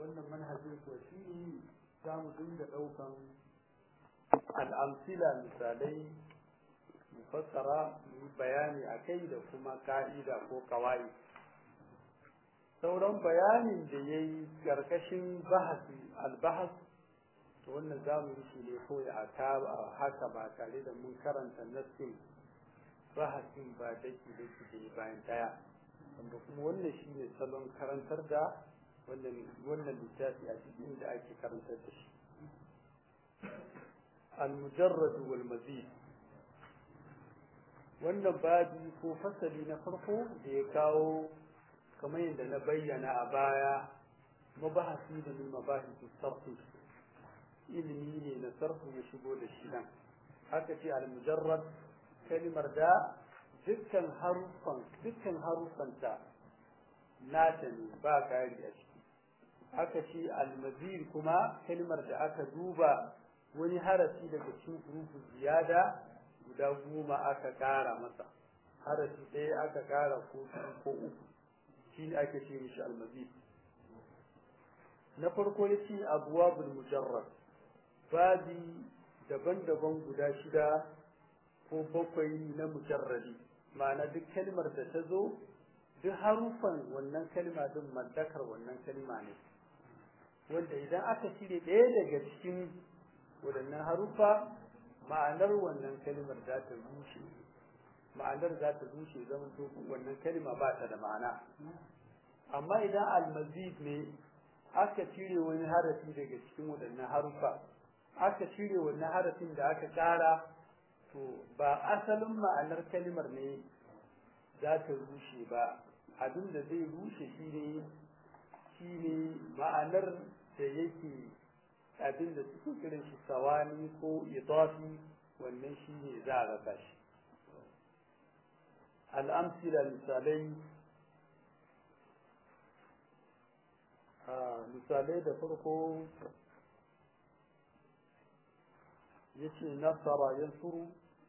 wannan manhajin kuwa shi ne za mu dinga ɗaukan al'amsila misalai mu fassara mu bayani a kai da kuma ka'ida ko kawai sauran bayanin da ya yi ƙarƙashin bahasi albahas to wannan za mu yi shi ne kawai a haka ba tare da mun karanta nassin bahasin ba daki daki da bayan daya wanda kuma wannan shi ne salon karantar da wannan littafi a cikin da ake karantar da shi al-mujarrad wal mazid wannan babi ko fasali na farko da ya kawo kamar yadda na bayyana a baya mabahasi da min mabahisi sarfi ilimi ne na sarfu ya shigo da shi nan haka ce al-mujarrad kalimar da dukkan haruffan dukkan haruffanta nata ne ba kari a ciki aka ce almazir kuma kalimar da aka duba wani harafi daga cikin hurufu ziyada guda goma aka kara masa harafi ɗaya aka kara ko ko uku shi ne ake ce mishi almazir na farko ya ce abuwabul mujarrad babi daban-daban guda shida ko bakwai na mujarradi ma'ana duk kalmar da ta zo duk harufan wannan kalma din mallakar wannan kalma ne wanda idan aka cire ɗaya daga cikin waɗannan harufa ma'anar wannan kalmar za ta rushe ma'anar za ta rushe zama to wannan kalma ba ta da ma'ana amma idan almazid ne aka cire wani harafi daga cikin waɗannan harufa aka cire wannan harafin da aka ƙara to ba asalin ma'anar kalmar ne za ta rushe ba abin da zai rushe shi ne shi ne ma'anar da yake abin da suke kiran shi sawani ko idafi wannan shi ne za a rasa shi al'amsila misalai misalai da farko yace nasara yansuru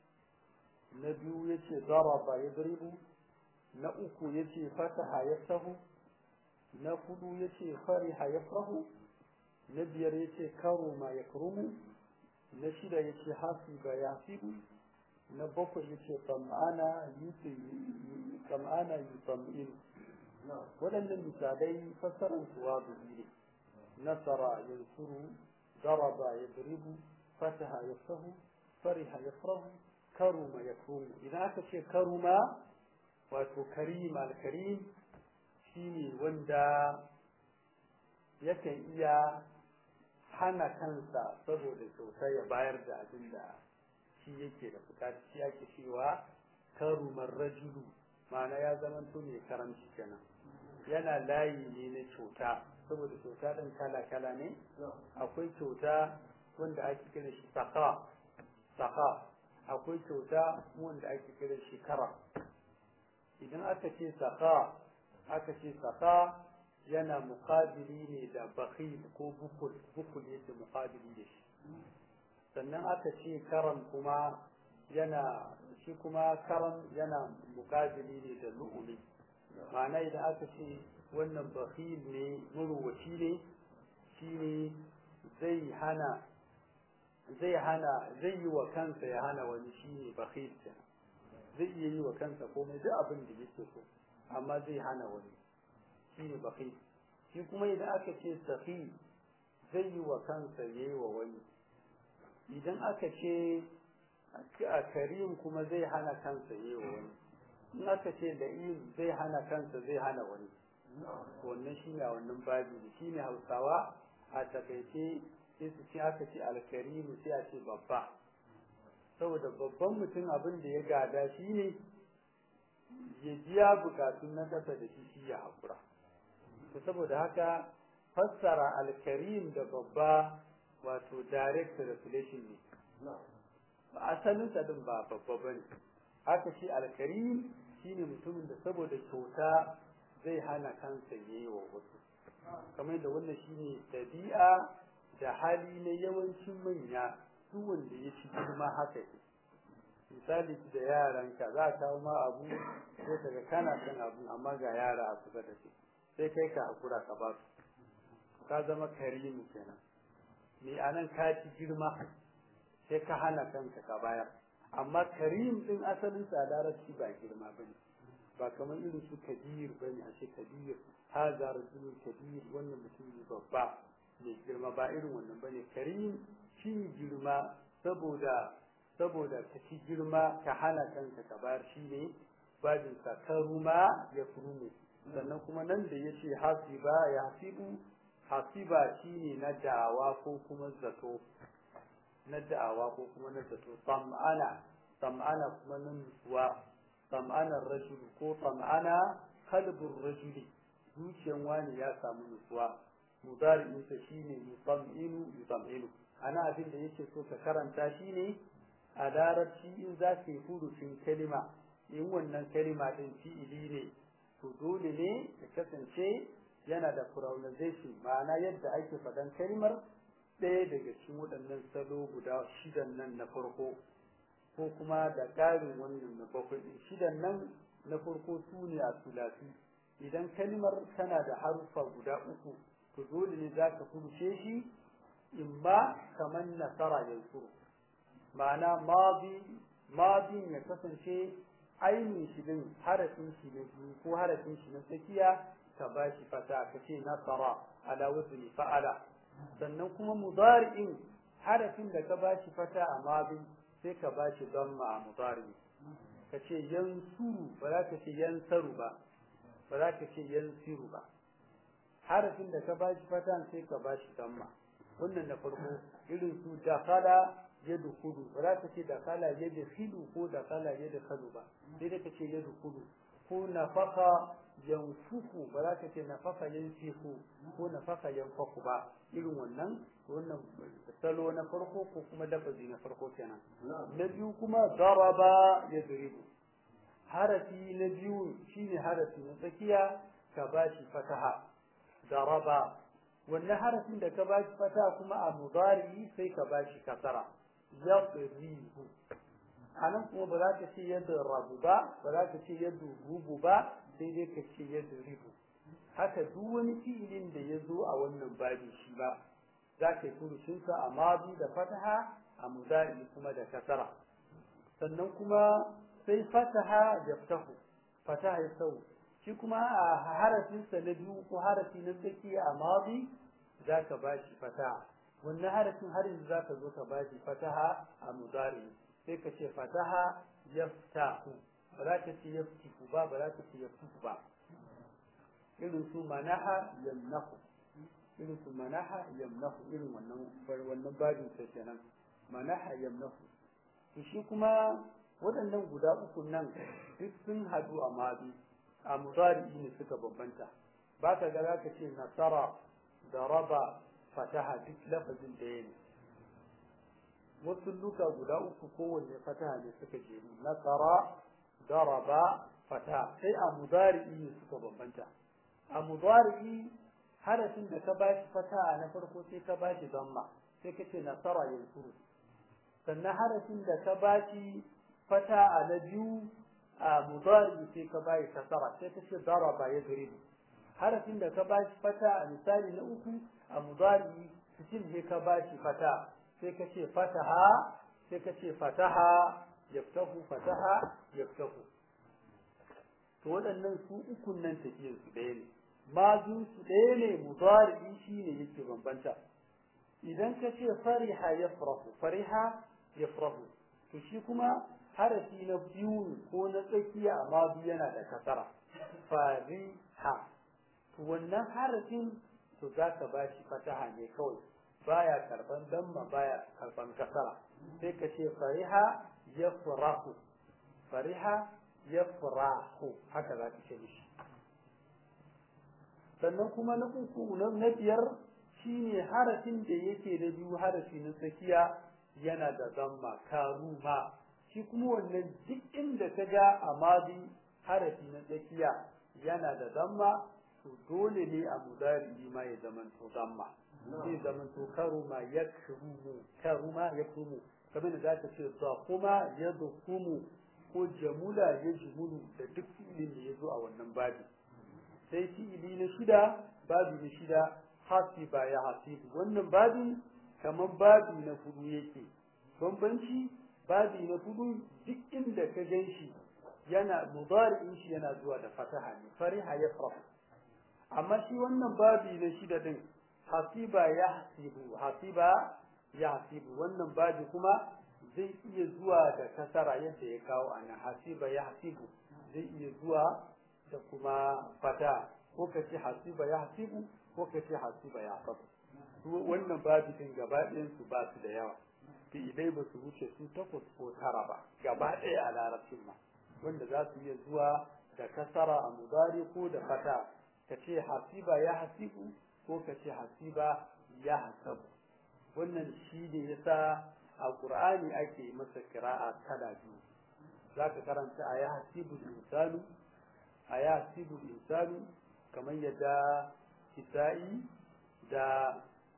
na biyu yace daraba yadribu na uku yace fataha yaftahu na hudu yace fariha yafrahu na biyar yace karuma yakrumu na shida yace hasiba yasibu na bakwai yace tam'ana yuti tam'ana yutam'in waɗannan misalai fassarar kuwa ne nasara yansuru daraba yadribu fataha yaftahu fariha yafrahu karuma yakrumu idan aka ce karuma wato karim al-karim shine wanda yakan iya hana kansa saboda kyauta ya bayar da abin da shi yake da bukata shi ake cewa karumar rajulu ma'ana ya zamanto mai karamci kenan yana layi ne na kyauta saboda kyauta ɗin kala-kala ne akwai kyauta wanda ake kira shi saka saka akwai kyauta wanda ake kira shi kara idan aka ce saka aka ce saka yana muqabili ne da bakhil ko bukul bukul yake muqabili da shi sannan aka ce karam kuma yana shi kuma karam yana muqabili ne da lu'uli ma'ana idan aka ce wannan bakhil ne muruwaci ne shine zai hana zai hana zai yi wa kansa ya hana wani shine bakhil kenan zai iya yi wa kansa komai duk abin da yake so amma zai hana wani shine bakhil shi kuma idan aka ce safi zai yi wa kansa ya yi wa wani idan aka ce a karim kuma zai hana kansa ya yi wa wani in aka ce da'im zai hana kansa zai hana wani wannan shine a wannan babi shine hausawa a takaice sai su ce aka ce alkarimu sai a ce babba saboda babban mutum abin da ya gada shi ne ya biya bukatun na ƙasa da shi shi ya haƙura to saboda haka fassara alkarim da babba wato direct translation ne asalin sa din ba babba bane haka shi alkarim shine mutumin da saboda kyauta zai hana kansa yayi wa wasu kamar da wannan shine dabi'a da hali na yawancin manya su wanda ya ci girma haka ne misali da yaranka za ka kawo ma abu sai kaga kana son abu amma ga yara a kusa da shi sai kai ka hakura ka ba su ka zama karimu kenan ni anan ka ci girma sai ka hana kanka ka bayar amma karim din asalin sa larabci ba girma bane ba kamar irin su kabir bane a ce kabir haza rajulun kabir wannan mutum ne babba mai girma ba irin wannan bane karim shi girma saboda saboda ka ci girma ka hana kanka ka bayar shi ne babin sa karuma ya furumu sannan kuma nan da yace hasiba ya hasibu hasiba shine na da'awa ko kuma zato na da'awa ko kuma na zato sam'ana sam'ana kuma na nutsuwa sam'ana rajul ko sam'ana kalbur rajuli zuciyan wani ya samu nutsuwa mudari'in sa shine yusam'inu yusam'inu ana abin da yake so ka karanta shine a larabci in za ka yi furucin kalima in wannan kalima din fi'ili ne to dole ne ya kasance yana da pronunciation ma'ana yadda ake faɗan kalmar ɗaya daga cikin waɗannan salo guda shidan nan na farko ko kuma da ƙarin wannan na bakwai ɗin shidan nan na farko su ne a sulasi idan kalmar tana da haruffa guda uku to dole ne za ka furuce shi in ma kamar nasara yanzu ma'ana madin ya kasance ainihin shi din harafin shi na biyu ko harafin shi na tsakiya ka ba shi fata ka ce nasara ala wazni fa'ala sannan kuma mudari'in harafin da ka ba shi fata a madin sai ka ba shi damma a mudari ka ce yansuru ba za ka ce yansaru ba ba za ka ce yansiru ba harafin da ka ba shi fata sai ka ba shi damma wannan na farko irin su dakala yadkhulu ba za ka ce dakala yadkhilu ko dakala yadkhalu ba sai dai ka ce yadkhulu ko nafaka yanfuku ba za ka ce nafaka yanfiku ko nafaka yanfaku ba irin wannan wannan salo na farko ko kuma lafazi na farko kenan na biyu kuma daraba yadribu harafi na biyu shine harafi na tsakiya ka bashi fataha daraba wannan harafin da ka bashi fataha kuma a mudari sai ka bashi kasara yadribu anan kuma ba za ka ce yadda rabu ba ba za ka ce yadda rubu ba sai dai ka ce yadda ribu haka duk wani fi'ilin da ya zo a wannan babi shi ba za ka yi furucinsa a madi da fataha a mudari kuma da kasara sannan kuma sai fataha ya fitahu fataha ya sau shi kuma a harafinsa na biyu ko harafi na tsakiya a madi za ka ba shi fataha wannan harafin har yanzu za ka zo ka ba shi fataha a mudari sai ka ce fataha yaftahu ba za ka ce yaftihu ba ba za ka ce yaftihu ba irin su manaha yamnahu irin su manaha yamnahu irin wannan wannan babin sa kenan manaha yamnahu to shi kuma waɗannan guda uku nan duk sun hadu a mabi a mudari ne suka bambanta ba ka ga za ka ce nasara da raba fataha duk lafazin da ne wasu luka guda uku kowanne fataha ne suka jeru nasara daraba fata sai a mudari'i ne suka bambanta a mudari'i harafin da ka bashi fataha na farko sai ka bashi damma sai ka ce nasara yansuru sannan harafin da ka bashi fataha na biyu a mudari'i sai ka bashi kasara sai ka ce daraba ya garibu harafin da ka bashi fata a misali na uku a mudari'i cikin ne ka bashi fata sai ka ce fataha sai ka ce fataha yaftahu fataha yaftahu to waɗannan su ukun nan tafiyar su ɗaya ne mazun su ɗaya ne mudari shine yake bambanta idan ka ce fariha yafrahu fariha yafrahu to shi kuma harafi na biyu ko na tsakiya a mazu yana da kasara fariha to wannan harafin to za ka ba shi fataha ne kawai baya karban damma baya karban kasara sai ka ce fariha yafrahu fariha yafrahu haka za ka ce mishi sannan kuma na uku na biyar shine harafin da yake da biyu harafi na tsakiya yana da zamma karuma shi kuma wannan duk inda ka ga a madi harafi na tsakiya yana da zamma to dole ne a mudari ma ya zamanto zamma zai zamanto karuma yakrumu karuma yakrumu kamar da zaka ce kuma yadhumu ko jamula yajmulu da duk fi'ilin da ya zo a wannan babi sai fi'ili na shida babu na shida hasiba ya hasibu wannan babi kamar babi na fudu yake bambanci babi na fudu duk inda ka gan shi yana mudari'in shi yana zuwa da fataha ne fariha yafrahu amma shi wannan babi na shida din hasiba ya hasibu hasiba ya hasibu wannan babi kuma zai iya zuwa da kasara yadda ya kawo a nan hasiba ya hasibu zai iya zuwa da kuma fata ko ka ce hasiba ya hasibu ko ka ce hasiba ya hasabu wannan babi din gaba ɗayan su ba su da yawa fi'ilai ba su wuce su takwas ko tara ba gaba ɗaya a larabcin ma wanda za su iya zuwa da kasara a mudari ko da fata ka ce hasiba ya hasibu ko ka ce hasiba ya hasabu wannan shi ne yasa a qur'ani ake masa kira'a kala biyu za ka karanta a ya hasibu insanu a ya hasibu insanu kamar yadda kisa'i da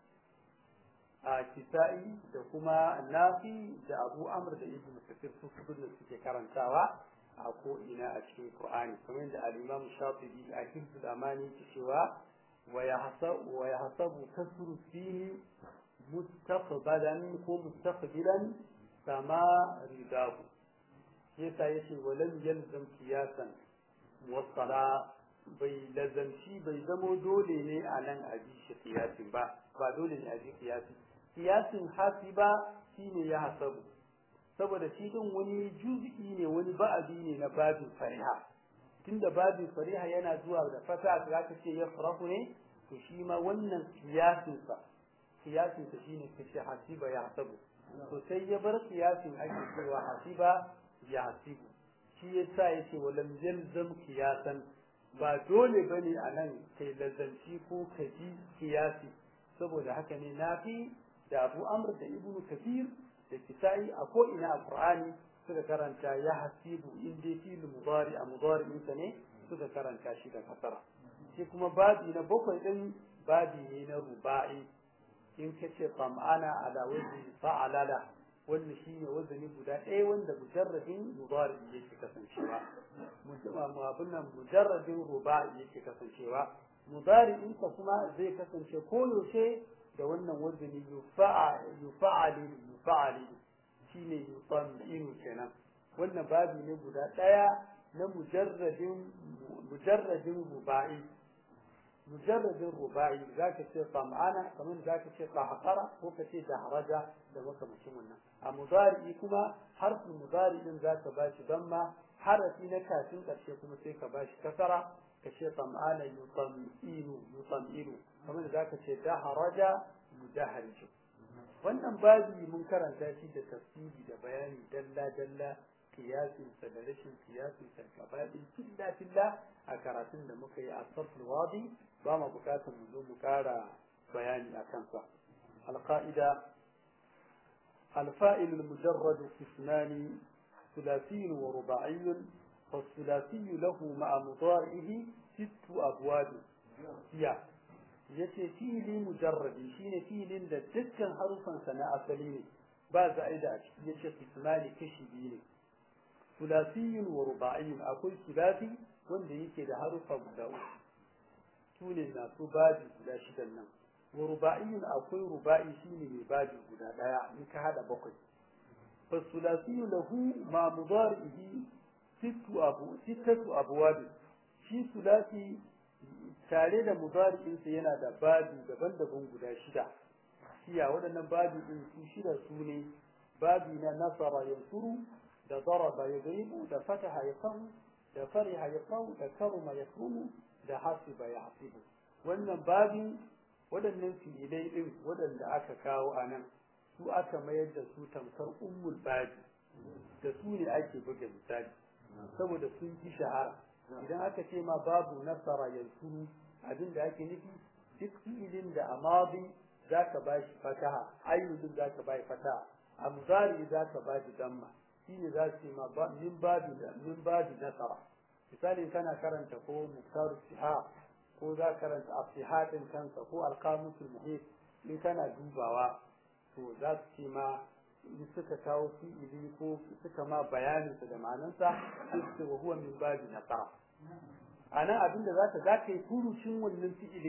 a kisa'i da kuma nafi da abu amr da ibnu kafir su da suke karantawa a ko ina a cikin qur'ani kamar yadda al-imam shafi'i a hifzul amani ke cewa wa yahsabu wa yahsabu kasru fihi mustaqbalan ko mustaqbilan sama ridahu yasa yace walam yalzam qiyasan wasala bai lazamci bai zamo dole ne a nan a ji shi kiyasin ba ba dole ne a ji kiyasi kiyasin hasiba shine ya hasabu saboda shi din wani juz'i ne wani ba'adi ne na babin fariha tunda babin fariha yana zuwa da fata za ka ce ya farahu ne to shi ma wannan kiyasin sa kiyasin sa shine kace hasiba ya hasabu to sai ya bar kiyasin ake cewa hasiba ya hasibu shi yasa yace walam yalzam kiyasan ba dole bane a nan kai lazanci ko ka ji kiyasi saboda haka ne nafi da abu amr da ibnu kafir da kisa'i a ko ina a qur'ani suka karanta ya hasibu in dai fil mudari a mudari sa ne suka karanta shi da kasara shi kuma babi na bakwai din babi ne na ruba'i in kace tam'ana ala wazni fa'alala wanda shi ne wazani guda ɗaya wanda mujarradin mudari yake kasancewa abin nan mujarradin ruba'i yake kasancewa mudari'in ka kuma zai kasance koyaushe da wannan wazani yufa'ali yufa'ali shine yutaminu kenan wannan babi ne guda ɗaya na mujarradin mujarradin ruba'i mujarradin ruba'i zaka ce tam'ana kamar zaka ce qahqara ko ka ce dahraja da makamacin wannan a mudari kuma harfin mudari din zaka bashi damma harafi na kafin karshe kuma sai ka bashi kasara ka ce tam'ana yutaminu yutaminu kamar zaka ce dahraja mudahrij wannan babi mun karanta shi da tafsiri da bayani dalla dalla kiyasin sa da rashin kiyasin sa gabaɗin filla filla a karatun da muka yi a sarfin wadi ba mu bukatar mu zo mu kara bayani a kansa alqaida الفائل المجرد قسمان ثلاثي ورباعي فالثلاثي له مع مضارعه ست أبواب هي yace fili mujarradi shine filin da dukkan harufansa na asali ne ba za'ida a ciki yace kismani kashi biyu ne sulasiyin wa ruba'iyin akwai sulasi wanda yake da harufa guda uku su ne masu babi guda shidan nan wa ruba'iyin akwai ruba'i shine mai babi guda daya in ka hada bakwai fa sulasiyu lahu ma mudarihi sittu abu sittatu abwab shi sulasi tare da mudari'insa yana da babi daban-daban guda shida shiya waɗannan babi ɗin su shida su ne babi na nasara yansuru da daraba yadribu da fataha yafahu da fariha yafahu da karuma yakrumu da hasiba yahsibu wannan babin waɗannan fi'ilai ɗin waɗanda aka kawo a nan su aka mayar da su tamkar ummul babi da su ne ake buga misali saboda sun fi shahara idan aka ce ma babu nasara yansuru abin da ake nufi duk fi'ilin da a madi za ka ba shi fataha ayyudin za ka ba shi fataha a muzari za ka ba shi damma shine za su ce ma min babi min babi nasara misali kana karanta ko muktaru siha ko za ka karanta afihadin kansa ko alqamusul muhit in kana dubawa to za su ce ma in suka kawo fi'ili ko suka ma bayaninsa da ma'anansa sai su ce wa huwa min babi nasara a nan abinda za ka za ka yi furucin wannan fi'ilin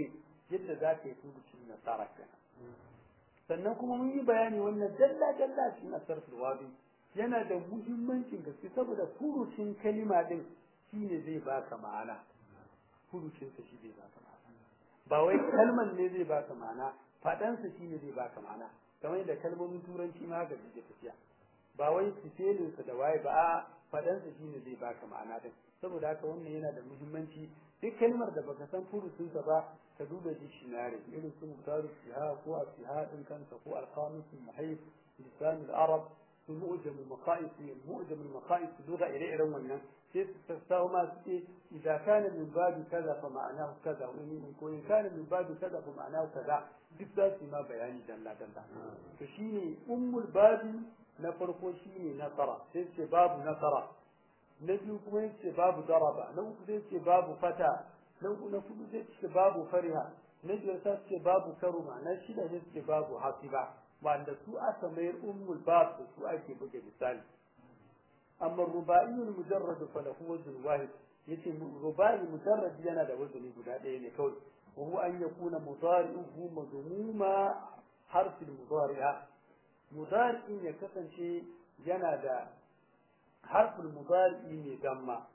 yadda za ka yi furucin nasara kenan sannan kuma mun yi bayani wannan dalla dalla cikin asar wabi yana da muhimmancin gaske saboda furucin kalima din shine zai baka ma'ana furucin sa shi zai baka ma'ana ba wai kalman ne zai baka ma'ana fadan sa shine zai baka ma'ana kamar yadda kalmomin turanci ma ga suke tafiya ba wai sifelin sa da waye ba a fadan sa shine zai baka ma'ana din saboda haka wannan yana da muhimmanci duk kalmar da baka san furucin sa ba ka duba dictionary irin su mutaru fiha ko fiha din kansa ko al-qamus al-muhayy lisan al-arab su mu'jam al-maqais mu'jam al-maqais lugha ire iren wannan sai su tattawo ma su ce idza kana min babi kaza fa ma'anahu kaza wa in ko in kana min babi kaza fa ma'anahu kaza duk za su ma bayani dalla dalla to shine ummul babi na farko shine nasara sai ce babu nasara na biyu kuma yace babu daraba na uku zai ce babu fata na uku na kudu zai ce babu fariha na biyar sai ce babu karuma na shida zai ce babu hasiba wanda su aka mayar ummul bab da su ake buga misali amma rubaiyul mujarrad fa lahu wazn wahid yace rubai mujarrad yana da wazni guda ɗaya ne kawai wa huwa an yakuna mudari'uhu madmuma harf al-mudari'a mudari'in ya kasance yana da harf al-mudari'i ne damma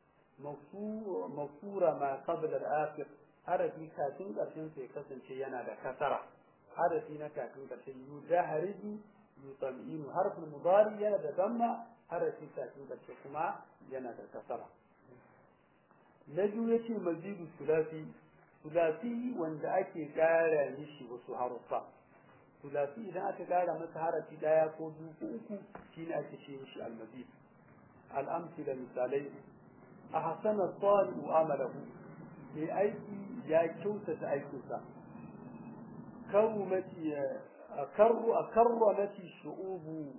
mafsura ma qabla al-akhir harafi kafin ƙarshen sai kasance yana da kasara harafi na kafin ƙarshen yudahriju yutaminu harfin mudari yana da damma harafi kafin ƙarshe kuma yana da kasara na biyu yace mazidu sulasi sulasi wanda ake ƙara mishi wasu haruffa sulasi idan aka ƙara masa harafi ɗaya ko biyu ko uku shine ake ce mishi almazid al'amsila misalai a hasana salihu amalahu mai aiki ya kyautata aikinsa karumati karru a karramati shu'ubu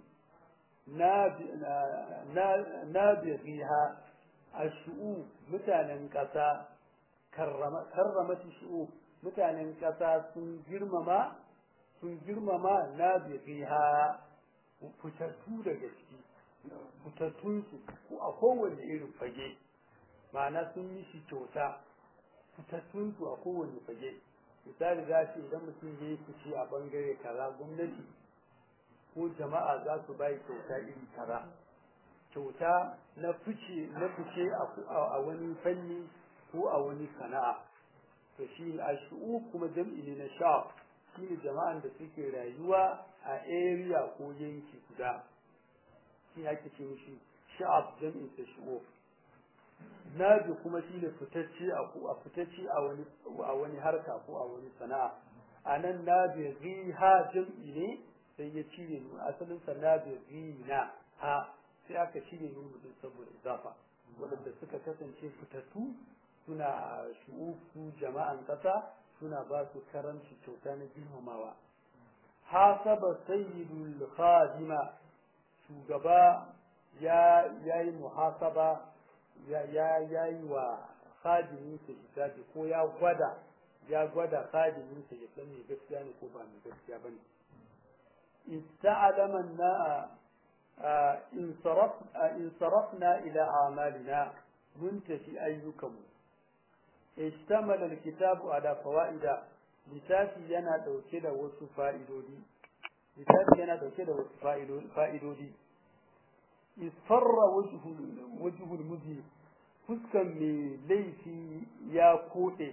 nabighiha ashu'u mutanen ƙasa karramati shu'u mutanen ƙasa sun girmama sun girmama nabighiha fitattu daga ciki fitattunsu ko a kowane irin fage ma'ana sun yi shi kyauta fitattunsu a kowane fage misali za ce idan mutum ya yi fice a bangare kaza gwamnati ko jama'a za su bai kyauta iri kaza kyauta na fice na fice a wani fanni ko a wani sana'a to shi a shu'u kuma jam'i ne na sha shi ne jama'an da suke rayuwa a area ko yanki guda shi ake ce mishi sha'ab jam'in sa shu'u nabi kuma shi ne fitacce a fitacce a wani a wani harka ko a wani sana'a anan nabi riha jam'i ne sai ya cire nu asalin sa nabi rina ha sai aka cire nu mutum saboda izafa wadanda suka kasance fitattu suna shu'ufu jama'an kasa suna ba su karanci kyauta na girmamawa hasaba sayyidul khadima shugaba ya yayi muhasaba ya ya yi wa khadiminsa hisabi ko ya gwada ya gwada khadiminsa ya san me gaskiya ne ko ba me gaskiya bane ista'lama na in saraf in sarafna ila a'malina mun tafi ayyukanmu ishtamala alkitabu ala fawaida littafi yana dauke da wasu fa'idodi littafi yana dauke da wasu fa'idodi isfarra wajhul muzi fuskan mai laifi ya koɗe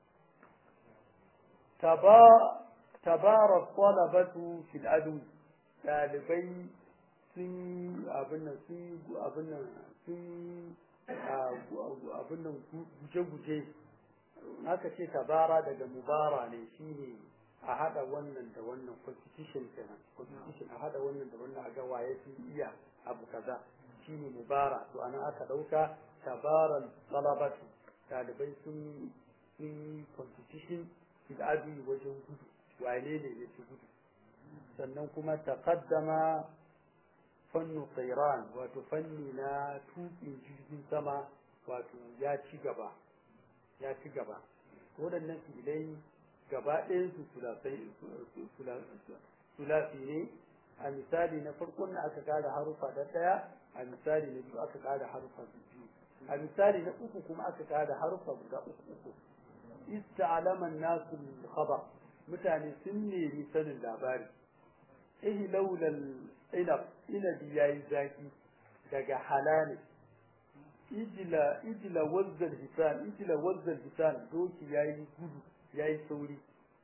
tabara talabatu fil adu ɗalibai sun abin nan sun abin nan sun abin nan guje-guje aka ce tabara daga mubara ne shine a hada wannan da wannan competition kenan competition a hada wannan da wannan a ga waye sun iya abu kaza shine mubara to anan aka dauka tabaran talabatu talibai sun sun competition fil adi wajen gudu wane ne ya ci gudu sannan kuma taqaddama fannu tsairan wato fanni na tuƙin jirgin sama wato ya ci gaba ya ci gaba waɗannan filai gaba ɗayan su sulasi ne a misali na farkon da aka ƙara harufa da ɗaya a misali na biyu aka ƙara harufa biyu a misali na uku kuma aka ƙara harufa guda uku uku ista'lama an-nasu al-khabar mutane sun nemi sanin labari ihlaulal inab inabi yayi zaki daga halali ijila ijila wazzal hisan ijila wazzal hisan doki yayi gudu yayi sauri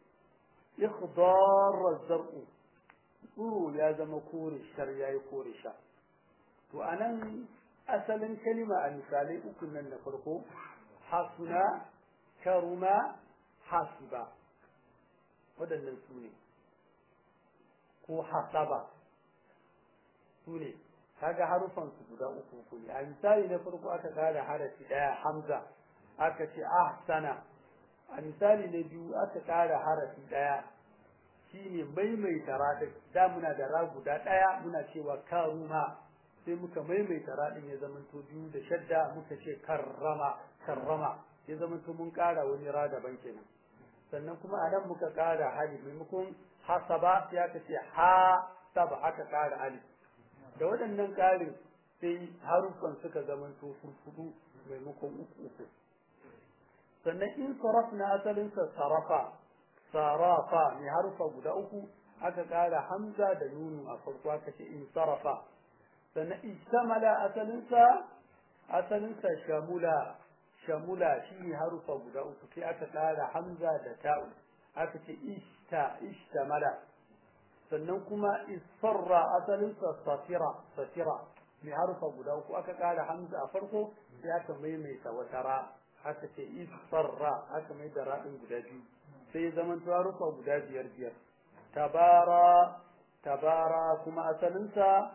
ikhdar zar'u tsuro ya zama kore shar yayi kore sha to anan asalin kalima a misalai uku nan na farko hasuna karuma hasiba waɗannan su ne ko hasaba su ne kaga harufan su guda uku uku ne a misali na farko aka kara harafi daya hamza aka ce ahsana a misali na biyu aka kara harafi daya shine maimaita radin da muna da ra guda daya muna cewa karuma sai muka maimaita radin ya zama to biyu da shadda muka ce karrama karrama ya zama to mun kara wani ra daban kenan sannan kuma a nan muka kara hali maimakon hasaba sai aka ce ha saba aka kara alif da waɗannan ƙarin sai haruffan suka zamanto furfudu maimakon uku uku sannan in saraf na asalinsa sarafa sarafa mai haruffa guda uku aka ƙara hamza da nunu a farko aka ce in sarafa sannan istamala asalinsa asalinsa shamula shamula shi ne haruffa guda uku sai aka ƙara hamza da ta'u aka ce ishta ishtamala sannan kuma isfarra asalinsa safira safira mai harufa guda uku aka ƙara hamza a farko sai aka maimaita wata ra aka ce isfarra aka mai da raɗin guda biyu sai ya zama harufa guda biyar biyar tabara tabara kuma asalinsa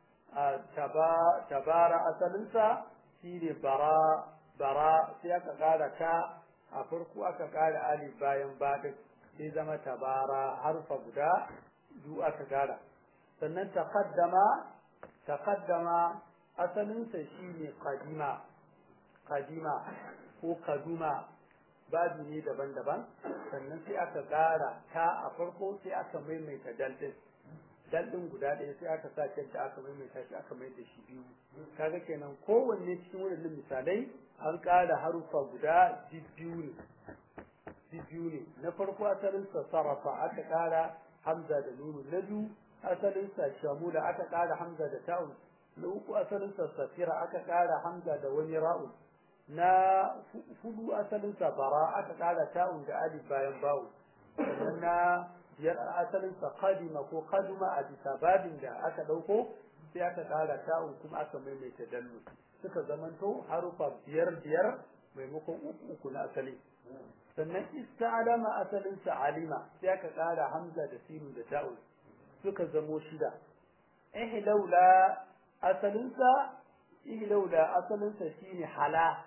tabara asalinsa shine bara bara sai aka ƙara ta a farko aka ƙara alif bayan baɗin sai zama tabara harfa guda biyu aka gara sannan taqaddama taqaddama asalinsa shine qadima qadima ko kaduma babu ne daban-daban sannan sai aka gara ta a farko sai aka maimaita daldin daldin guda ɗaya sai aka sa da aka maimaita shi aka mai da shi biyu kaga kenan kowanne cikin waɗannan misalai an ƙara harufa guda biyu ne biyu ne na farko asalinsa sarrafa aka ƙara hamza da nunu na biyu asalinsa shamula aka ƙara hamza da ta'un na uku asalinsa safira aka ƙara hamza da wani ra'u na hudu asalinsa bara aka ƙara ta'un da alif bayan bawu sannan na biyar asalinsa qadima ko qaduma a bisa babin da aka ɗauko sai aka ƙara ta'un kuma aka maimaita dallu suka zamanto harufa biyar biyar maimakon uku uku na asali sannan ista'alama asalinsa alima sai aka ƙara hamza da sinu da ta'un suka zamo shida ihlaula asalinsa ihlaula asalinsa shine hala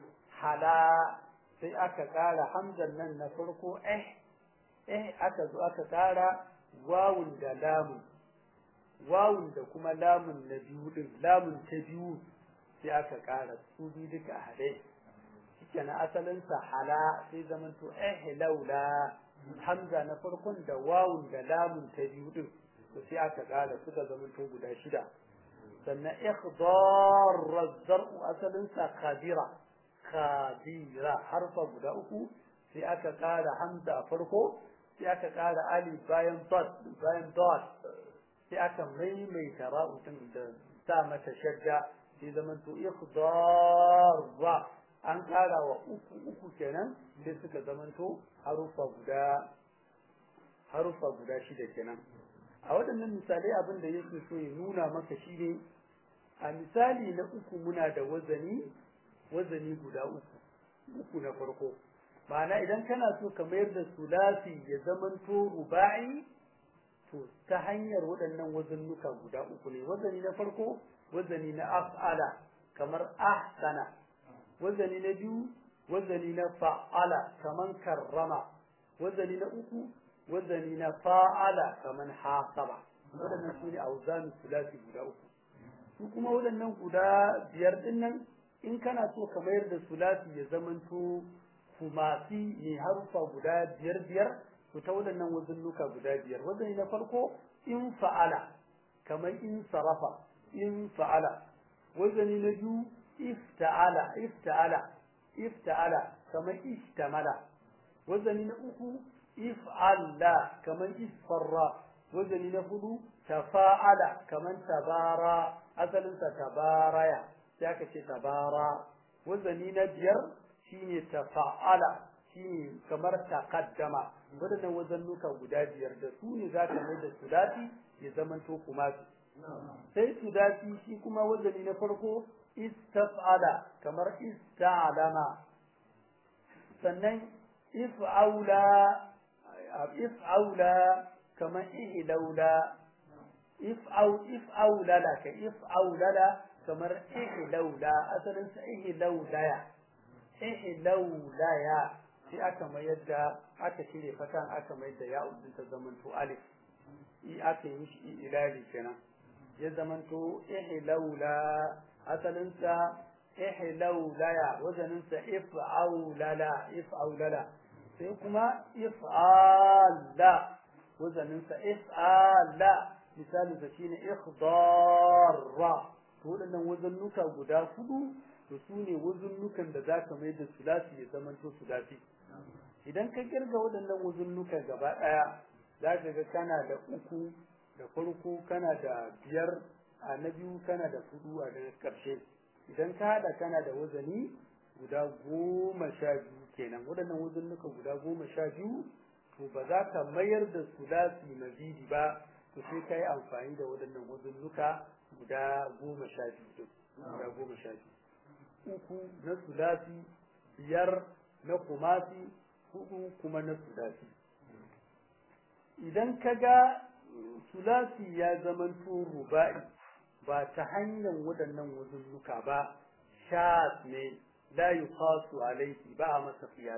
hala sai aka ƙara hamzan nan na farko eh eh aka zo aka ƙara wawun da lamun wawun da kuma lamun na biyu din lamun ta biyu sai aka ƙara su biyu duka a haɗe kenan asalinsa hala sai zamanto eh laula hamza na farkon da wawun da lamun ta biyu din to sai aka kara suka zamanto guda shida sannan ikhdar zar'u asalinsa khabira khabira harfa guda uku sai aka kara hamza a farko sai aka kara alif bayan dot bayan dot sai aka maimaita ra'u din da sa mata shadda sai zamanto ikhdar an ƙara wa uku uku kenan sai suka zamanto harufa guda harufa guda shida kenan a waɗannan misalai abin da yake so ya nuna maka shi ne a misali na uku muna da wazani wazani guda uku uku na farko ma'ana idan kana so ka mayar da sulasi ya zamanto ruba'i to ta hanyar waɗannan wazannuka guda uku ne wazani na farko wazani na af'ala kamar ahsana wazani na biyu wazani na fa'ala kaman karrama wazani na uku wazani na fa'ala kaman hasaba waɗannan su ne auzanu sulasi guda uku su kuma waɗannan guda biyar ɗin nan in kana so ka mayar da sulasi ya zamanto kumasi ne harufa guda biyar biyar to ta waɗannan wazannuka guda biyar wazani na farko in fa'ala kamar in sarafa in fa'ala wazani na biyu ifta'ala ifta'ala ifta'ala kamar ishtamala wazani na uku if'alla kaman isfarra wazani na hudu tafa'ala kaman tabara asalin sa tabaraya sai aka ce tabara wazani na biyar shine tafa'ala shine kamar taqaddama wadannan wazannuka guda biyar da su ne zaka mai da sudati ya zamanto kuma sai sudati shi kuma wazani na farko istaf'ala kamar ista'lama sannan if'aula if'aula kamar ihlaula if'au if'aulala ka if'aulala kamar ihlaula asalin sa ihlaulaya ihlaulaya sai aka mayar da aka cire fatan aka mayar da ya'u din ta zamanto alif i aka yi mishi ilali kenan ya zamanto ihlaula asalin sa ihlaulaya wazanin sa if'aulala if'aulala sai kuma if'ala wazanin sa if'ala misali sa shine ikhdarra to wadannan wazannuka guda hudu to su ne wazunnukan da za ka mai da sulasi ya zamanto sulasi idan ka kirga waɗannan wazunnuka gaba ɗaya za ka ga kana da uku da farko kana da biyar a na biyu kana da hudu a daga ƙarshe idan ka haɗa kana da wazani guda goma sha biyu kenan waɗannan wazunnuka guda goma sha biyu to ba za ka mayar da sulasi mazidi ba to sai ka yi amfani da waɗannan wazunnuka guda goma sha biyu guda goma sha biyu uku na sulasi biyar na kumasi hudu kuma na sulasi idan ka ga sulasi ya zamanto ruba'i ba ta hanyar waɗannan wuzunnuka ba shas ne la yuqasu alayhi ba a masa qiyas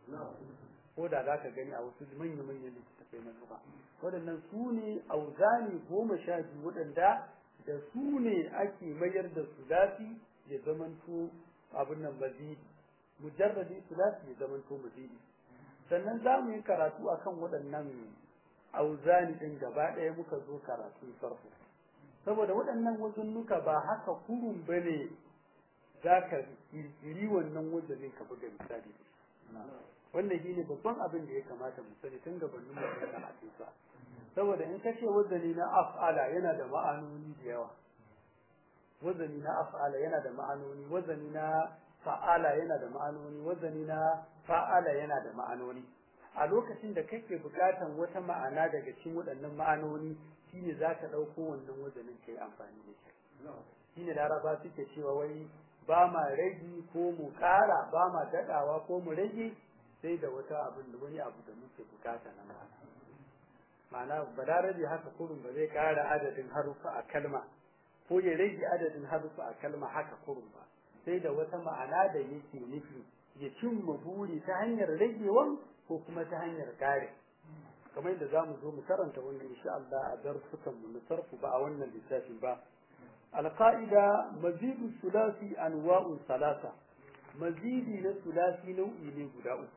ko da za ka gani a wasu manya-manyan littattafai na lugha waɗannan su ne auzani goma sha biyu waɗanda da su ne ake mayar da sulasi ya zamanto abin nan mazidi mujarradi sulasi ya zamanto mazidi sannan za mu yi karatu akan waɗannan auzani ɗin gaba ɗaya muka zo karatu farko saboda waɗannan wazunnuka ba haka kurun ba ne za ka ƙirƙiri wannan wazanin ka buga misali wannan shi ne babban abin da ya kamata mu sani tun gabanin mu da karatu sa saboda in ka ce wazani na af'ala yana da ma'anoni da yawa wazani na af'ala yana da ma'anoni wazani na fa'ala yana da ma'anoni wazani na fa'ala yana da ma'anoni a lokacin da kake bukatan wata ma'ana daga cikin waɗannan ma'anoni shine zaka ɗauko wannan wazanin kai amfani da shi shine laraba suke cewa wai ba ma rage ko mu ƙara ba ma daɗawa ko mu rage sai da wata abin da wani abu da muke bukata na ma'ana ma'ana balarabe haka kurun ba zai ƙara adadin harufa a kalma ko ya rage adadin harufa a kalma haka kurun ba sai da wata ma'ana da yake nufi ya cimma buri ta hanyar ragewan ko kuma ta hanyar kare kamar yadda za mu zo mu karanta wannan insha Allah a darsukan mu sarfu ba a wannan littafin ba alqaida mazidu sulasi anwa'un salasa mazidi na sulasi nau'i ne guda uku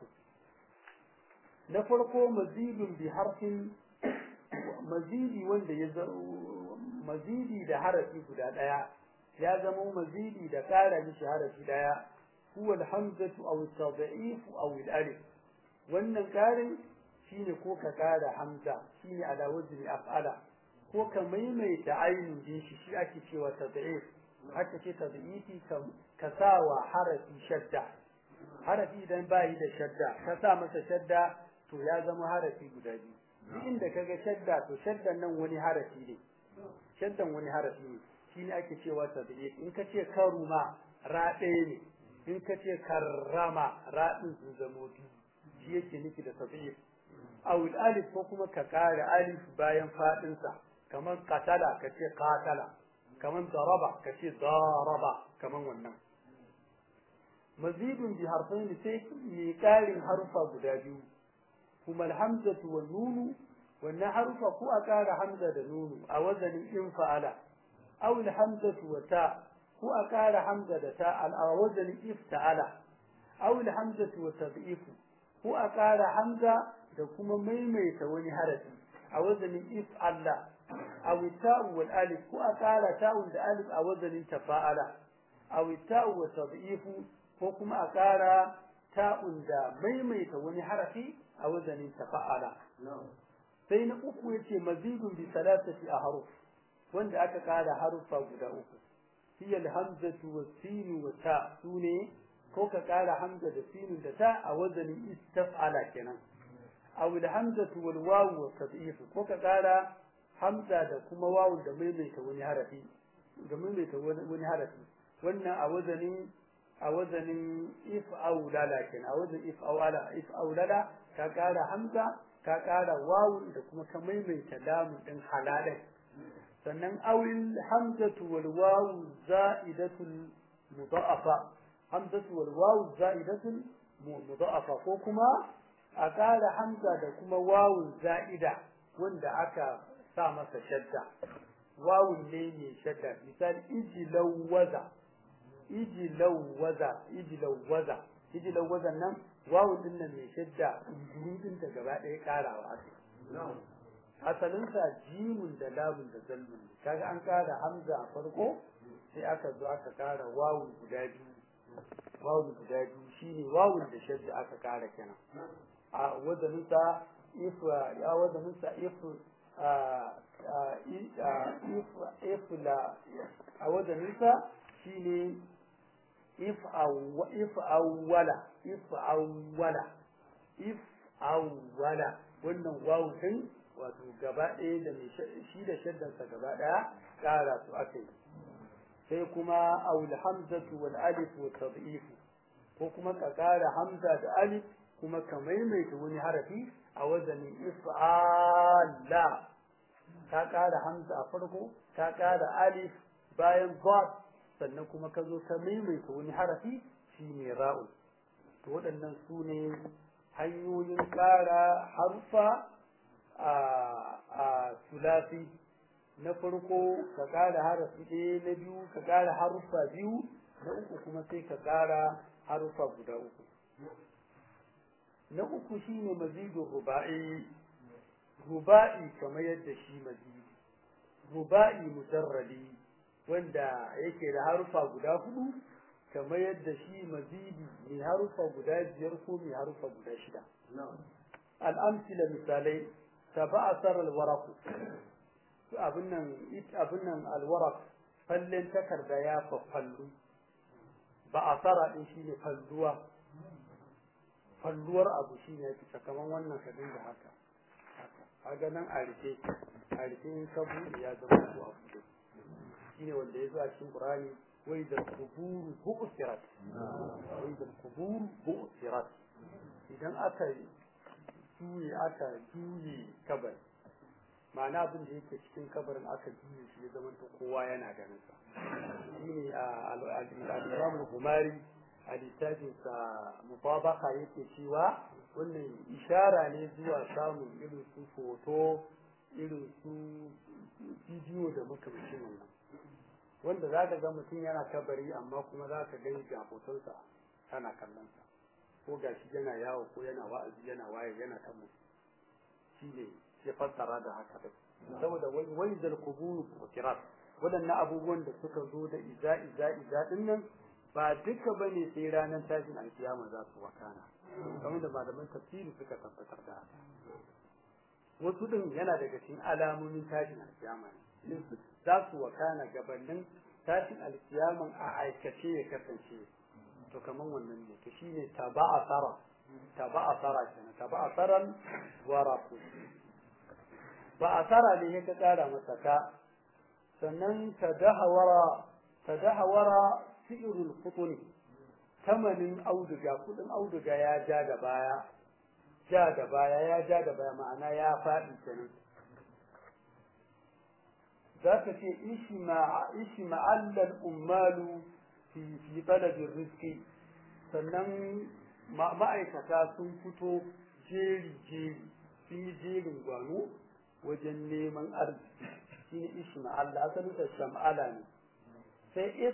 na farko mazidun bi harfin mazidi wanda ya mazidi da harafi guda daya ya zama mazidi da ƙara mishi harafi daya huwa alhamzatu aw at-tad'if aw al-alif wannan ƙarin shine ko ka ƙara hamza shine ala wazni af'ala ko ka maimaita ainihin din shi shi ake cewa tad'if haka ce tad'ifi ka sa wa harafi shadda harafi idan bayi da shadda ka sa masa shadda to ya zama harafi guda biyu duk inda kaga shadda to shaddan nan wani harafi ne shaddan wani harafi ne shine ake cewa tad'if in ka ce karuma ra ɗaya ne in ka ce karrama ra ɗin sun zamo biyu shi yake nufi da tad'if awil alif ko kuma ka kare alif bayan fadin sa kaman qatala ka ce qatala kaman daraba ka ce daraba kaman wannan mazidun bi harfain sai mi karin harufa guda biyu kuma alhamzatu wan nunu wannan harufa ko a kara hamza da nunu a wazanin in fa'ala aw alhamzatu wa ta ko a kara hamza da ta a wazanin ifta'ala aw alhamzatu wa tad'ifu ko a kara hamza da kuma maimaita wani harafi a wazanin if Allah aw ta'u wal alif ko a kara ta'un da alif a wazanin tafa'ala aw ta'u wa tad'ifu ko kuma a kara ta'un da maimaita wani harafi a wazanin tafa'ala sai na uku yace mazidun bi salatati ahruf wanda aka kara harufa guda uku hiya alhamzatu was-sin wa ta sune ko ka kara hamza da sin da ta a wazanin istaf'ala kenan aw alhamzatu wal wawu wa tad'if ko ka kara hamza da kuma wawu da maimaita wani harafi da maimaita wani harafi wannan a wazanin a wazanin if aulala kenan a wazanin if aulala if aulala ka kara hamza ka kara wawu da kuma ka maimaita lamun din halalai sannan awil hamzatu wal wawu za'idatul mudha'afa hamzatu wal wawu za'idatul mudha'afa ko kuma a kara hamza da kuma wawu za'ida wanda aka sa masa shadda wawun ne mai shadda misali ijilawwaza ijilawwaza ijilawwaza ijilawwazan nan wawun din nan mai shadda gurudin da gaba ɗaya karawa ake asalinsa jimun da lamun da zalmun kaga an kara hamza a farko sai aka zo aka kara wawun guda biyu wawun guda biyu shine wawun da shadda aka kara kenan a wazaninsa if ya wazaninsa if if la a wazaninsa shine if if awwala if awwala if awwala wannan wawu din wato gaba ɗaya da mai shi da shaddansa gaba ɗaya ƙara su aka yi sai kuma awul hamzatu wal alif wa tad'if ko kuma ka ƙara hamza da alif kuma ka maimaita wani harafi a wazanin if'ala ka ƙara hamza a farko ka ƙara alif bayan ba sannan kuma ka zo ka maimaita wani harafi shine ra'u to waɗannan su ne hanyoyin ƙara harfa a sulasi na farko ka ƙara harafi ɗaya na biyu ka ƙara haruffa biyu na uku kuma sai ka ƙara haruffa guda uku na uku shine mazidun ruba'i ruba'i kamar yadda shi mazidi ruba'i mujarradi wanda yake da harufa guda hudu kamar yadda shi mazidi mai harufa guda biyar ko mai harufa guda shida al'amsila misalai taba'asar alwaraku abin nan abin nan alwarak fallen takarda ya fallu ba a tsara din shine falluwa falluwar abu shine yake sakamakon wannan kadin da haka kaga nan a rike a rike in ka buɗe ya zama ko a buɗe shine wanda ya zo a cikin Qur'ani wai da kuburu bu'sirat wai da kuburu bu'sirat idan aka juye aka juye kabar ma'ana abin da yake cikin kabarin aka juye shi ya zama kowa yana ganin sa shine al-Imam al-Humari a littafin sa mutabaka yake cewa wannan ishara ne zuwa samun irin su foto irin su bidiyo da makamancin wannan wanda za ka ga mutum yana kabari amma kuma za ka gani ga hotonsa kana kallon sa ko ga shi yana yawo ko yana wa'azi yana waye yana kan mutum shi ne ya fassara da haka da saboda wai wai zal kuburu kirat waɗannan abubuwan da suka zo da iza iza iza din nan ba duka bane sai ranar tashin alkiyama za su wakana kamar da malaman tafsiri suka tabbatar da haka wasu din yana daga cikin alamomin tashin alkiyama ne za su wakana gabanin tashin alkiyaman a aikace ya kasance to kaman wannan ne to shine taba'a sara taba'a sara kenan taba'a saran waraku ba a sara ne ya ka kara masa ka sannan tadahawara tadahawara fi'rul futuni tamanin auduga kudin auduga ya ja da baya ja da baya ya ja da baya ma'ana ya faɗi kenan za ka ce ishi ma'allar ummalu fi fi talabin riski sannan ma'aikata sun fito jeri jeri sun yi jerin gwano wajen neman arziki shi ne ishi ma'alla asalin da sham'ala ne sai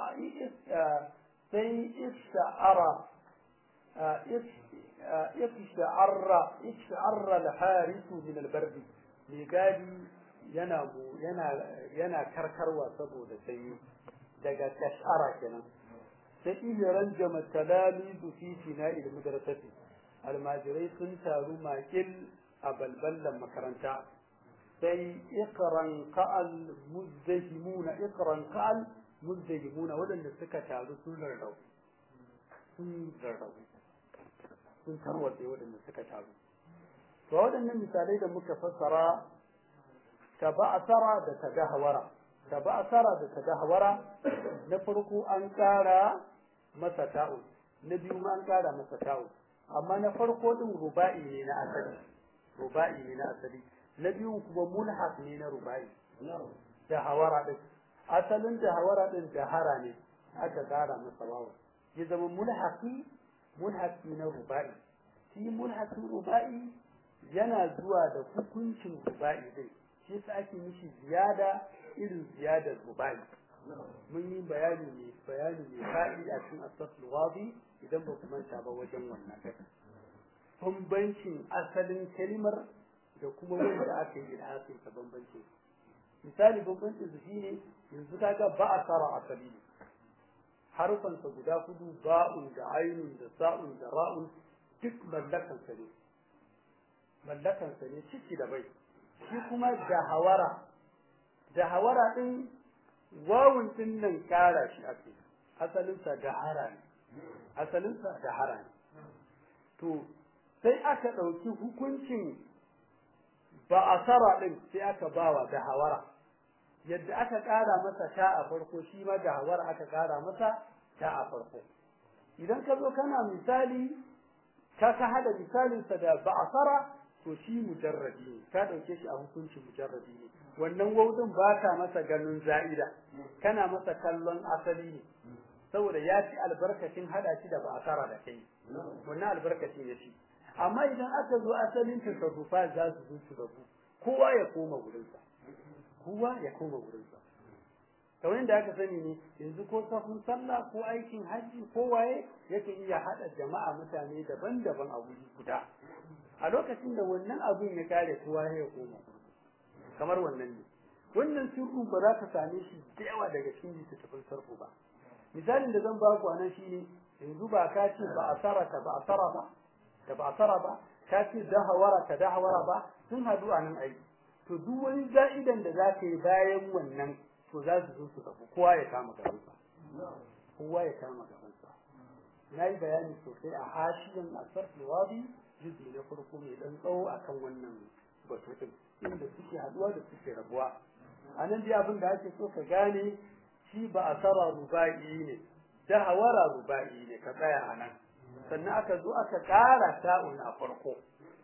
sai isha'ara isha'arra isha'arra al-harisu min al-bardi mai gadi yana yana yana karkarwa saboda sanyi daga tashara kenan sai ihran jama talamizu fi fina'il madrasati almajirai sun taru makil a balballan makaranta sai iqran qa'al muzdahimuna iqran qa'al muzdahimuna wadanda suka taru sun rarrau sun rarrau sun tarwatse wadanda suka taru to waɗannan misalai da muka fassara taba'asara da tadahwara taba'asara da tadahwara na farko an ƙara masa ta'u na biyu ma an ƙara masa ta'u amma na farko din ruba'i ne na asali ruba'i ne na asali na biyu kuma mulhaq ne na ruba'i da hawara din asalin da hawara din da hara ne aka ƙara masa wawu ya zama mulhaqi mulhaqi na ruba'i shi mulhaqi ruba'i yana zuwa da hukuncin ruba'i din shi yasa ake mishi ziyada irin ziyadar ruba'i mun yi bayani ne bayani ne fa'i a cikin asafin wadi idan ba ku manta ba wajen wannan kai bambancin asalin kalmar da kuma wanda aka yi ilhasin ta bambancin misali bambancin su shine yanzu kaga ba a tsara asali ne harufansa guda hudu ba'un da ainun da sa'un da ra'un duk mallakansa ne mallakansa ne ciki da bai shi kuma da hawara da hawara din wawun din nan kara shi ake asalinsa da hara ne asalinsa da hara ne to sai aka ɗauki hukuncin ba a sara ɗin sai aka bawa da hawara yadda aka ƙara masa ta a farko shi ma da hawara aka ƙara masa ta a farko idan ka zo kana misali ka ka hada misalinsa da ba a sara to shi mujarrabi ne ka ɗauke shi a hukuncin mujarrabi ne wannan waudin ba ka masa ganin za'ida kana masa kallon asali ne saboda ya ci albarkacin hada shi da ba a sara da kai wannan albarkacin ya ci amma idan aka zo asalin tasarrufa za su zo su rabu kowa ya koma wurinsa kowa ya koma wurinsa kamar yadda aka sani ne yanzu ko safin sallah ko aikin hajji ko waye yake iya haɗa jama'a mutane daban-daban a wuri guda a lokacin da wannan abun ya kare kowa ya koma kamar wannan ne wannan sirru ba za ka same shi da yawa daga cikin littattafan sarfu ba misalin da zan ba ku anan shine yanzu ba ka ce ba a sarata ba a sara ba da ba tsara ba ka ce dahawara ka dahawara ba sun hadu a nan aiki to duk wani za'idan da za ka yi bayan wannan to za su zo su tafi kowa ya kama gabansa kowa ya kama gabansa na yi bayani sosai a hashiyan asar wadi juzi na farko mai dan tsawo akan wannan batu din inda suke haduwa da suke rabuwa a nan dai abin da ake so ka gane shi ba a sara ruba'i ne dahawara ruba'i ne ka tsaya a nan sannan aka zo aka ƙara ta'un a farko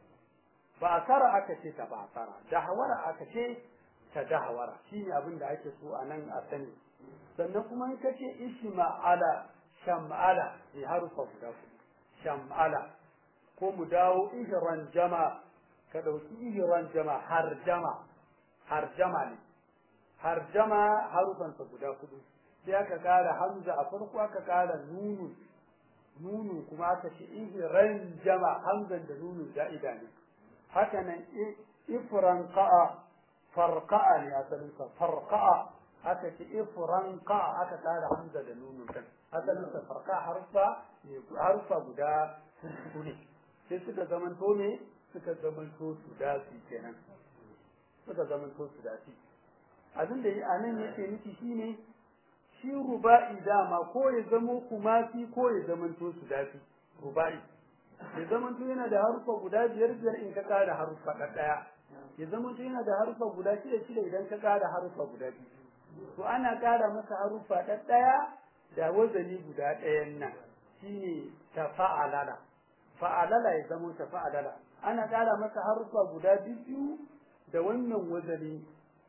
ba a tsara aka ce ta ba a tsara dahawara aka ce ta dahawara shi ne abin da ake so a nan a sani sannan kuma in ka ce ishma'ala sham'ala ne harufa guda ku sham'ala ko mu dawo ihran jama ka ɗauki ihran jama har jama har jama ne har jama harufansa guda hudu sai aka ƙara hamza a farko aka ƙara nunu nunu kuma aka ce ihran jama hamzan da nunu za'ida ne haka nan ifran qa'a farqa'a ne asalin sa farqa'a aka ce ifran qa'a aka tara hamza da nunu kan asalin sa farqa harfa ne harfa guda hudu ne sai suka zaman to ne suka zaman to su dasi kenan suka zaman to su dasi abin da anan yake nufi shine shi ruba'i dama ko ya zamo kumasi ko ya zamanto su dafi ruba'i ya zamanto yana da harufa guda biyar biyar in ka ƙara harufa ɗaya ya zamanto yana da harufa guda shida shida idan ka ƙara harufa guda biyu to ana ƙara masa harufa ɗaya da wazani guda ɗayan nan shine ta fa'alala fa'alala ya zamo ta fa'alala ana ƙara masa harufa guda biyu da wannan wazani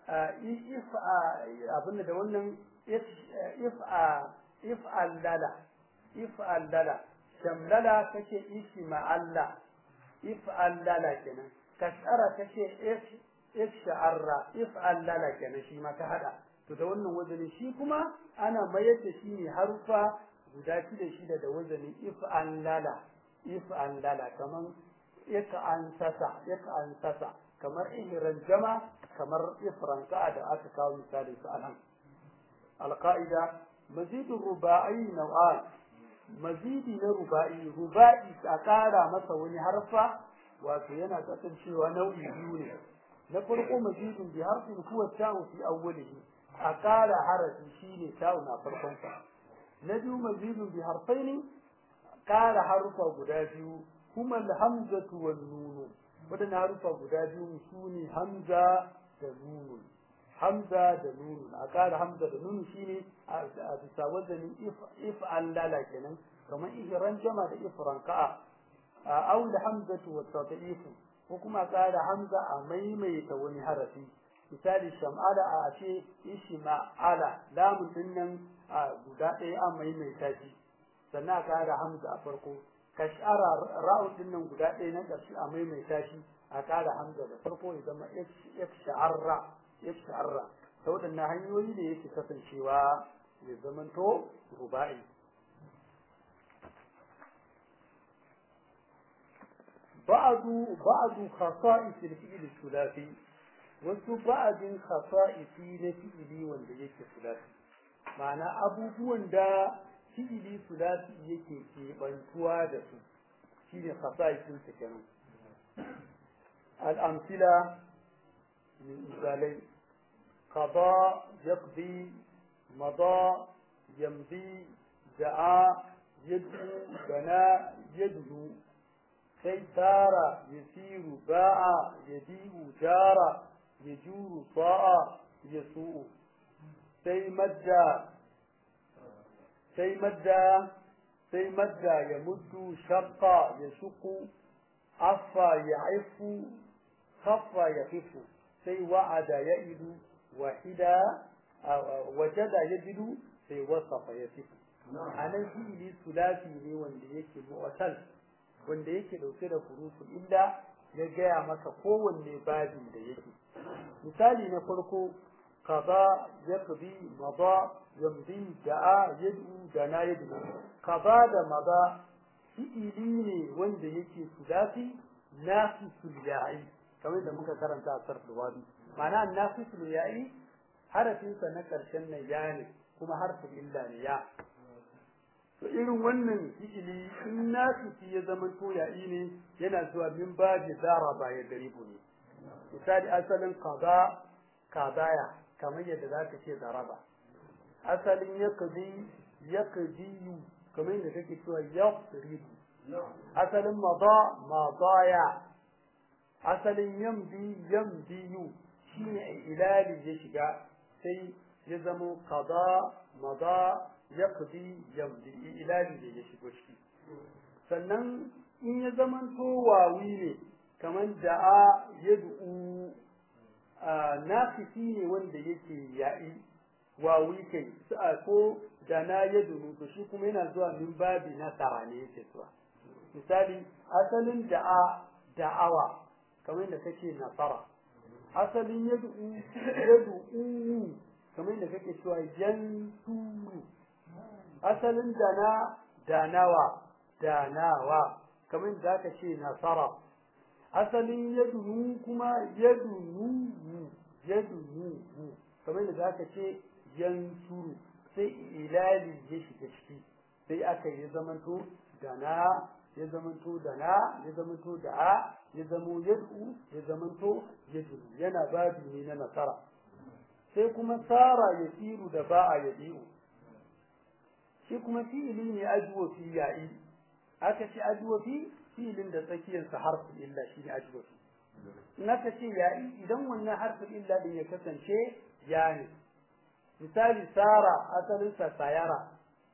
if abin da wannan if'al lala if'al lala shamlala kace isma'alla if'al lala kenan kashara kace ifsha'arra if'al lala kenan shi ma ka hada to da wannan wazani shi kuma ana mayar da shi ne harufa guda shida shida da wazani if'al lala if'al lala kaman ik'an sasa ik'an sasa kamar ihran jama kamar ifran da aka kawo misali su anan القاعدة mazidin ruba'i nau'an mazidi na ruba'i ruba'i a ƙara masa wani harfa wato yana kasancewa nau'i biyu ne na farko mazidin bi harfin huwa ta'u fi awwalihi a ƙara harafi shine ta'u na farkon sa na biyu mazidin bi harfaini ƙara harufa guda biyu kuma alhamzatu wan nunu wadannan harufa guda biyu su ne hamza da nunu hamza da nunu a ƙara hamza da nunu shine a bisa wazanin if an lala kenan kamar ihran jama da ifran ka'a a aula hamzatu wa tadif ko kuma ƙara hamza a maimaita wani harafi misali sham'ala a ce ishma'ala lamun din nan a guda ɗaya an maimaita shi sannan a ƙara hamza a farko kashara ra'un din nan guda ɗaya na ƙarshe a maimaita shi a ƙara hamza da farko ya zama ifsha'arra ifsha'arra ta waɗannan hanyoyi da yake kasancewa ya zamanto ruba'i بعض بعض خصائص الفعل الثلاثي wasu ba'adin khasa'isi na fi'ili wanda yake sulasi ma'ana abubuwan da fi'ili sulasi yake keɓantuwa da su shine khasa'isin sa kenan al'amsila misalai qada yaqdi mada yamdi da'a yad'u bana yad'u sai tara yasiru ba'a yadi'u jara يجور طاعة يسوء سي مدى سي مدى سي مدى يمد شق يشق عفى يعف خف يخف سي وعد يئد وحدا وجد يجد سي وصف يصف anan fi'ili sulasi ne wanda yake mu'tal wanda yake dauke da huruful illa ya gaya maka kowanne babin da yake misali na farko kaza yaqdi mada yamdi da'a yad'u dana yad'u kaza da mada fi'ili ne wanda yake sulasi nafisul ya'i kamar da muka karanta a sarful wadi ma'ana nafisul ya'i harafin sa na karshen nan ya ne kuma harfin illa ne ya to irin wannan fi'ili in nafisi ya zama to ya'i ne yana zuwa min babi daraba ya garibu ne misali asalin qada qadaya kamar yadda zaka ce daraba asalin yaqdi yaqdiyu kamar yadda kake cewa yaqribu asalin mada madaya asalin yamdi yamdiyu shine ilali ya shiga sai ya zama qada mada yaqdi yamdi ilali da ya shigo ciki sannan in ya zamanto wawi ne kaman da'a yad'u nafisi ne wanda yake ya'i wawi kai ko dana yad'u to shi kuma yana zuwa min babi nasara ne yake zuwa misali asalin da'a da'awa kamar yadda kake nasara asalin yad'u yad'u kamar yadda kake cewa yansuru asalin dana danawa danawa kamar da aka ce nasara asalin yadunu kuma yadunu yadunu kamar da aka ce yansuru sai ilali ya shiga ciki sai aka yi zamanto dana ya zamanto dana ya zamanto da'a ya zamo yad'u ya zamanto yadunu yana babi ne na nasara sai kuma sara ya tsiru da ba'a ya tsiru shi kuma fi'ili ne ajwa fi ya'i aka ce ajwa fi fi'ilin da tsakiyar sa harfin illa shi ne ajwa fi in aka ce ya'i idan wannan harfin illa din ya kasance ya ne misali sara asalin sa sayara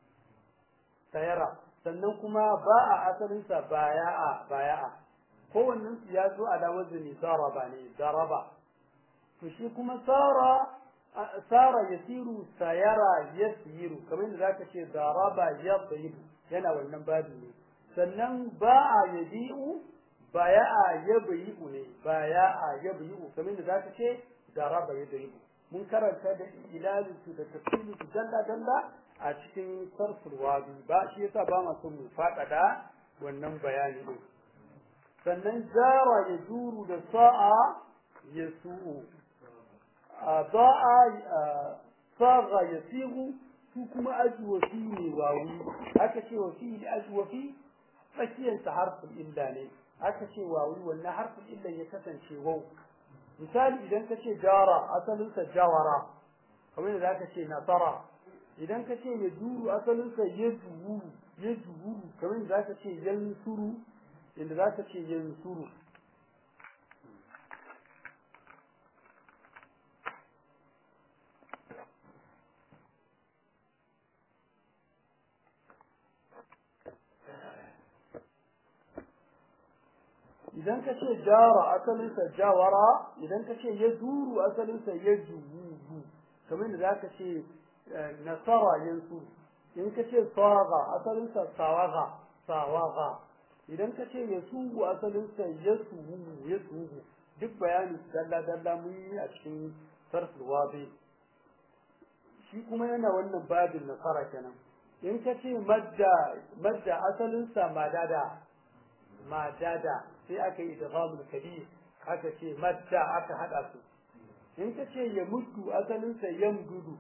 sayara sannan kuma ba'a asalin sa baya'a baya'a kowannen su ya zo ala wazni daraba ne daraba to shi kuma sara sara yasiru sayara yasiru kamar yadda zaka ce daraba yadribu yana wannan babu ne sannan ba'a yabi'u baya'a yabi'u ne baya'a yabi'u kamar yadda zaka ce daraba yadribu mun karanta da ilalin su da tafsirin su dalla dalla a cikin sarful wadi ba shi yasa ba ma son mu faɗaɗa wannan bayani din sannan jara ya juru da sa'a ya su'u ضاء صاغ يصيغ su kuma ajwafi ne wawi aka ce wa fi'ili ajwafi tsakiyar sa harfin illa ne aka ce wawi wannan harfin illa ya kasance wau misali idan ka ce jara asalin sa jawara kamar yadda zaka ce nasara idan ka ce ya duru asalin sa ya duru ya duru kamar yadda zaka ce yansuru inda zaka ce yansuru idan ka ce jara asalinsa jawara idan ka ce ya duru asalinsa ya juwu kamar da zaka ce nasara yansu in ka ce sawaga asalinsa sawaga sawaga idan ka ce ya sugu asalinsa ya sugu ya sugu duk bayanin dalla dalla mun yi a cikin sarful wabi shi kuma yana wannan babin nasara kenan in ka ce madda madda asalinsa madada madada sai aka yi idghamul kabir aka ce madda aka hada su in ka ce ya mutu asalin sa yamdudu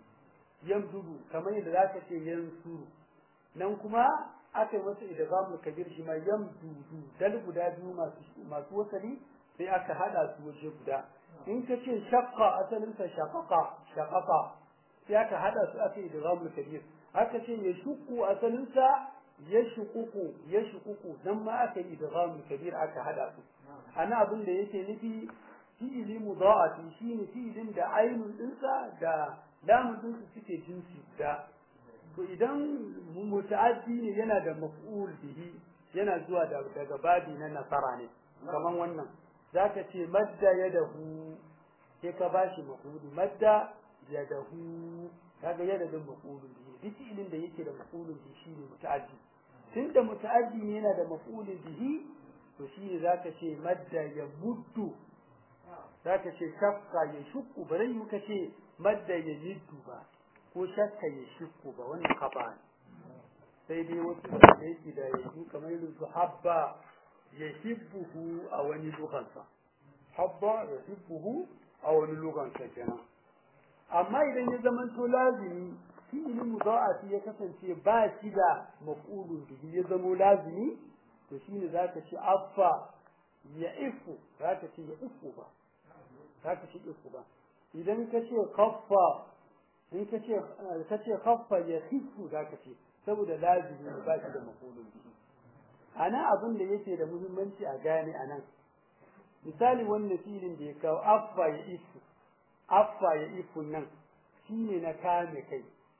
yamdudu kamar yadda zaka ce yansuru nan kuma aka yi masa idghamul kabir shi ma yamdudu dal guda biyu masu masu wasali sai aka hada su waje guda in ka ce shaqqa asalin sa shaqaqa shaqaqa sai aka hada su aka yi idghamul kabir aka ce ya shuku asalin sa yashququ yashququ dan ma aka yi idgham kabir aka hada su ana abin da yake nufi fi'ili mudha'afi shine fi'ilin da ainun dinsa da lamun dinsa suke jinsi da to idan muta'addi ne yana da maf'ul bihi yana zuwa daga babi na nasara ne kaman wannan zaka ce madda yadahu sai ka bashi maf'ul madda yadahu kaga yada da maf'ul bihi duk fi'ilin da yake da maf'ulun bihi shine muta'addi tunda muta'addi ne yana da maf'ulun bihi to shine zaka ce madda ya muddu zaka ce shakka ya shukku bare yi ka ce madda ya yiddu ba ko shakka ya shukku ba wannan kafa ne sai dai wasu da yake da yanzu kamar irin su habba ya hibbuhu a wani lugansa habba ya hibbuhu a wani lugansa kenan amma idan ya zamanto lazimi fi'il mudha'afi ya kasance ba shi da maf'ulun bihi ya zamo lazimi to shine zaka ce affa ya ifu zaka ce ya ifu ba zaka ce ifu ba idan ka ce khaffa in ka ce ka ce khaffa ya khifu zaka ce saboda lazimi ba shi da maf'ulun bihi ana abin da yake da muhimmanci a gane anan misali wannan filin da ya kawo affa ya ifu affa ya ifu nan shine na kame kai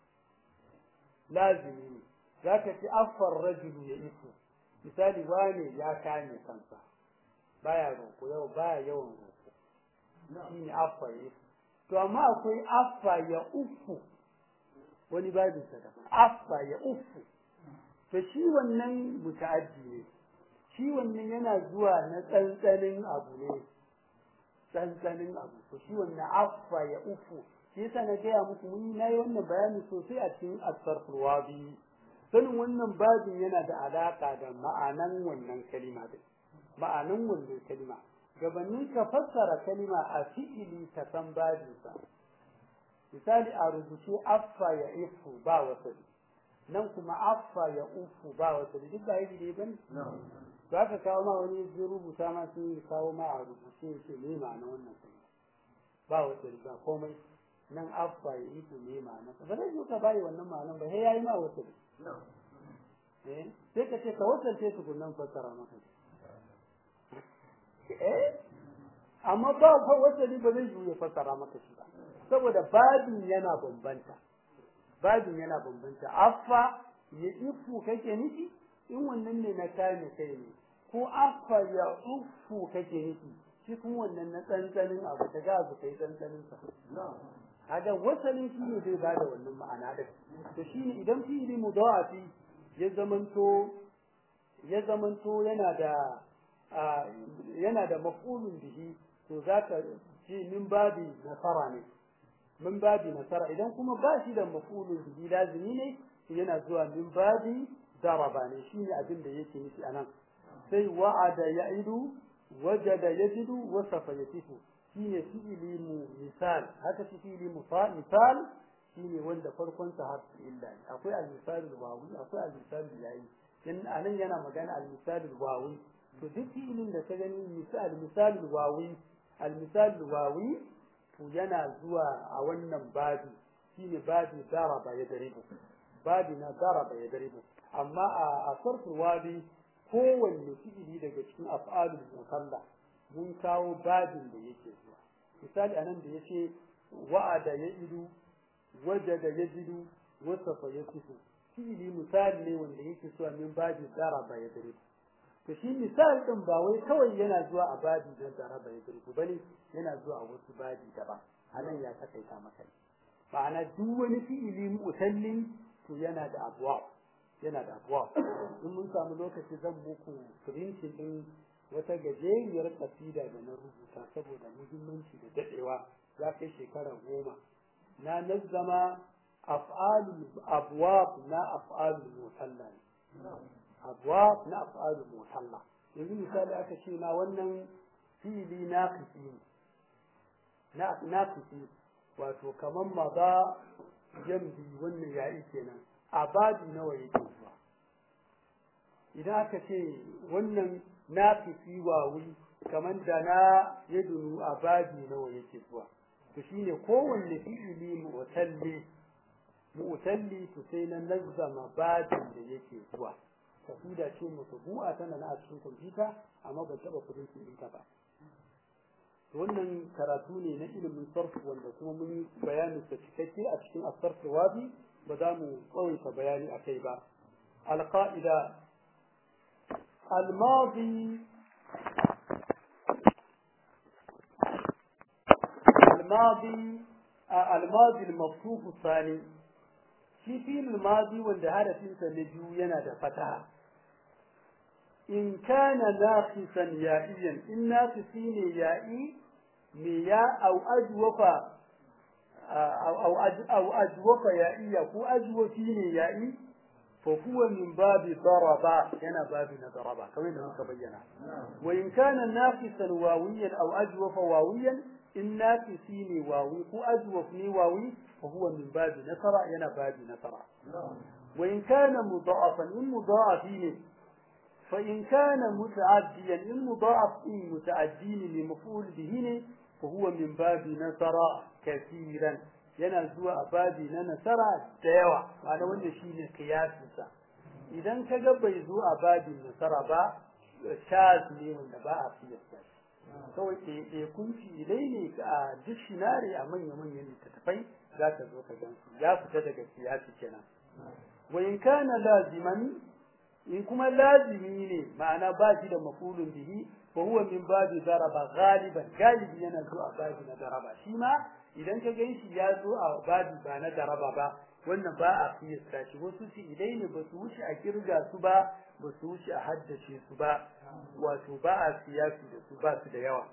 lazimi ne za ka ci affar rajulu ya ifu misali wane ya kame kansa baya roƙo yau baya yawan roƙo shine affa ya ifu to amma akwai affa ya ufu wani babin sa daban affa ya ufu to shi wannan muta'addi ne shi wannan yana zuwa na tsantsanin abu ne tsantsanin abu to shi wannan affa ya ufu shi yasa na gaya muku mun na yi wannan bayani sosai a cikin asfarful wabi sanin wannan babin yana da alaka da ma'anan wannan kalima din ma'anan wannan kalima gabanin ka fassara kalima a fi'ili ka san babinsa misali a rubuce affa ya ifu ba wasali nan kuma affa ya ufu ba wasali duk ba yi ba ne za ka kawo ma wani zai rubuta ma sun kawo ma a rubuce ya ce me ma'ana wannan kalima ba wasali ba komai nan affa ya ifu me ma'ana ba zai yi ka bayi wannan ma'anan ba sai yayi ma wasali eh sai ka ce ka wasance tukunan fassara maka eh amma ba fa wasali ba zai yi ya fassara maka shi ba saboda babin yana bambanta babin yana bambanta affa ya ifu kake nufi in wannan ne na kame kai ne ko affa ya ufu kake nufi shi kuma wannan na tsantsanin abu ta ga abu kai tsantsanin sa kaga wasalin shi ne zai bada wannan ma'ana din to shine idan fi'ili mudawafi ya zamanto ya zamanto yana da yana da maf'ulun bihi to zaka ji min babi nasara ne min babi nasara idan kuma ba shi da maf'ulun bihi lazimi ne yana zuwa min babi daraba ne shine abin da yake nufi anan sai wa'ada ya'idu wajada yajidu wasafa yasifu shine fi'ili mu misal haka shi fi'ili misal shine wanda farkon sa harfi illa ne akwai al-misalul wawi akwai al-misalul yayi dan anan yana magana al-misalul wawi to duk fi'ilin da ka gani misal misalul wawi al-misalul wawi to yana zuwa a wannan babi shine babi daraba ya daribu babi na daraba ya daribu amma a sarful wabi kowanne fi'ili daga cikin af'alul mukalla mun kawo babin da yake zuwa misali anan da yace wa'ada ya idu wajada yajidu wasafa yasifu fi'ili misali ne wanda yake zuwa min babin daraba ya daribu to shi misali din ba wai kawai yana zuwa a babi don daraba ya daribu bane yana zuwa a wasu babi daban anan ya takaita maka ma'ana duk wani fi'ili mutallin to yana da abuwa yana da abuwa in mun samu lokaci zan muku printing din wata gajeriyar kasida da na rubuta saboda muhimmanci da dadewa ya kai shekara goma na nazzama af'alul abwab na af'alul mutalla abwab na af'alul mutalla yanzu misali aka ce na wannan fi'ili naqisi na naqisi wato kaman maza jambi wannan yayi kenan a babi nawa yake zuwa idan aka ce wannan nafisi wawi kaman da na yadunu a babi nawa yake zuwa to shine kowanne fi'ili mu'talli mu'talli to sai na nazzama babin da yake zuwa kasida ce mutubu'a tana na a cikin kwamfuta amma ban taba kudin ɗinta ba wannan karatu ne na ilimin sarf wanda kuma mun yi bayanin sa cikakke a cikin asarf wabi ba za mu tsawaita bayani a kai ba alqa'ida الماضي الماضي الماضي المفتوح الثاني shi filin mazi wanda harafinsa na biyu yana da fataha in kana naqisan ya'iyan in naqisi ne ya'i me ya au ajwafa au au ajwafa ya'iya ko ajwafi ne ya'i fa huwa min babi daraba yana babi na daraba kamar da muka bayyana wa in kana naqisan wawiyan au ajwafa wawiyan in naqisi ne wawi ko ajwaf ne wawi fa huwa min babi nasara yana babi nasara wa in kana mudha'afan in mudha'afi ne فإن كان متعديا المضاعف إن متعدين لمفعول به فهو من باب نصر كثيرا yana zuwa a babi na nasara da yawa ma'ana wanda shi ne kiyasinsa idan ka ga bai zo a babin nasara ba shaz ne wanda ba a fiyasta kawai ɗaiɗaikun filai ne a dictionary a manya-manyan littattafai za ka zo ka gan su ya fita daga kiyasi kenan wa in kana laziman in kuma lazimi ne ma'ana ba shi da mafulun bihi fa huwa min babi daraba galiban galibi yana zo a babi na daraba shi ma idan ka gan shi ya zo a babi ba na daraba ba wannan ba a fiyasta shi wasu su idai ne ba su wuce a kirga su ba ba su wuce a haddace su ba wato ba a siyasi da su ba su da yawa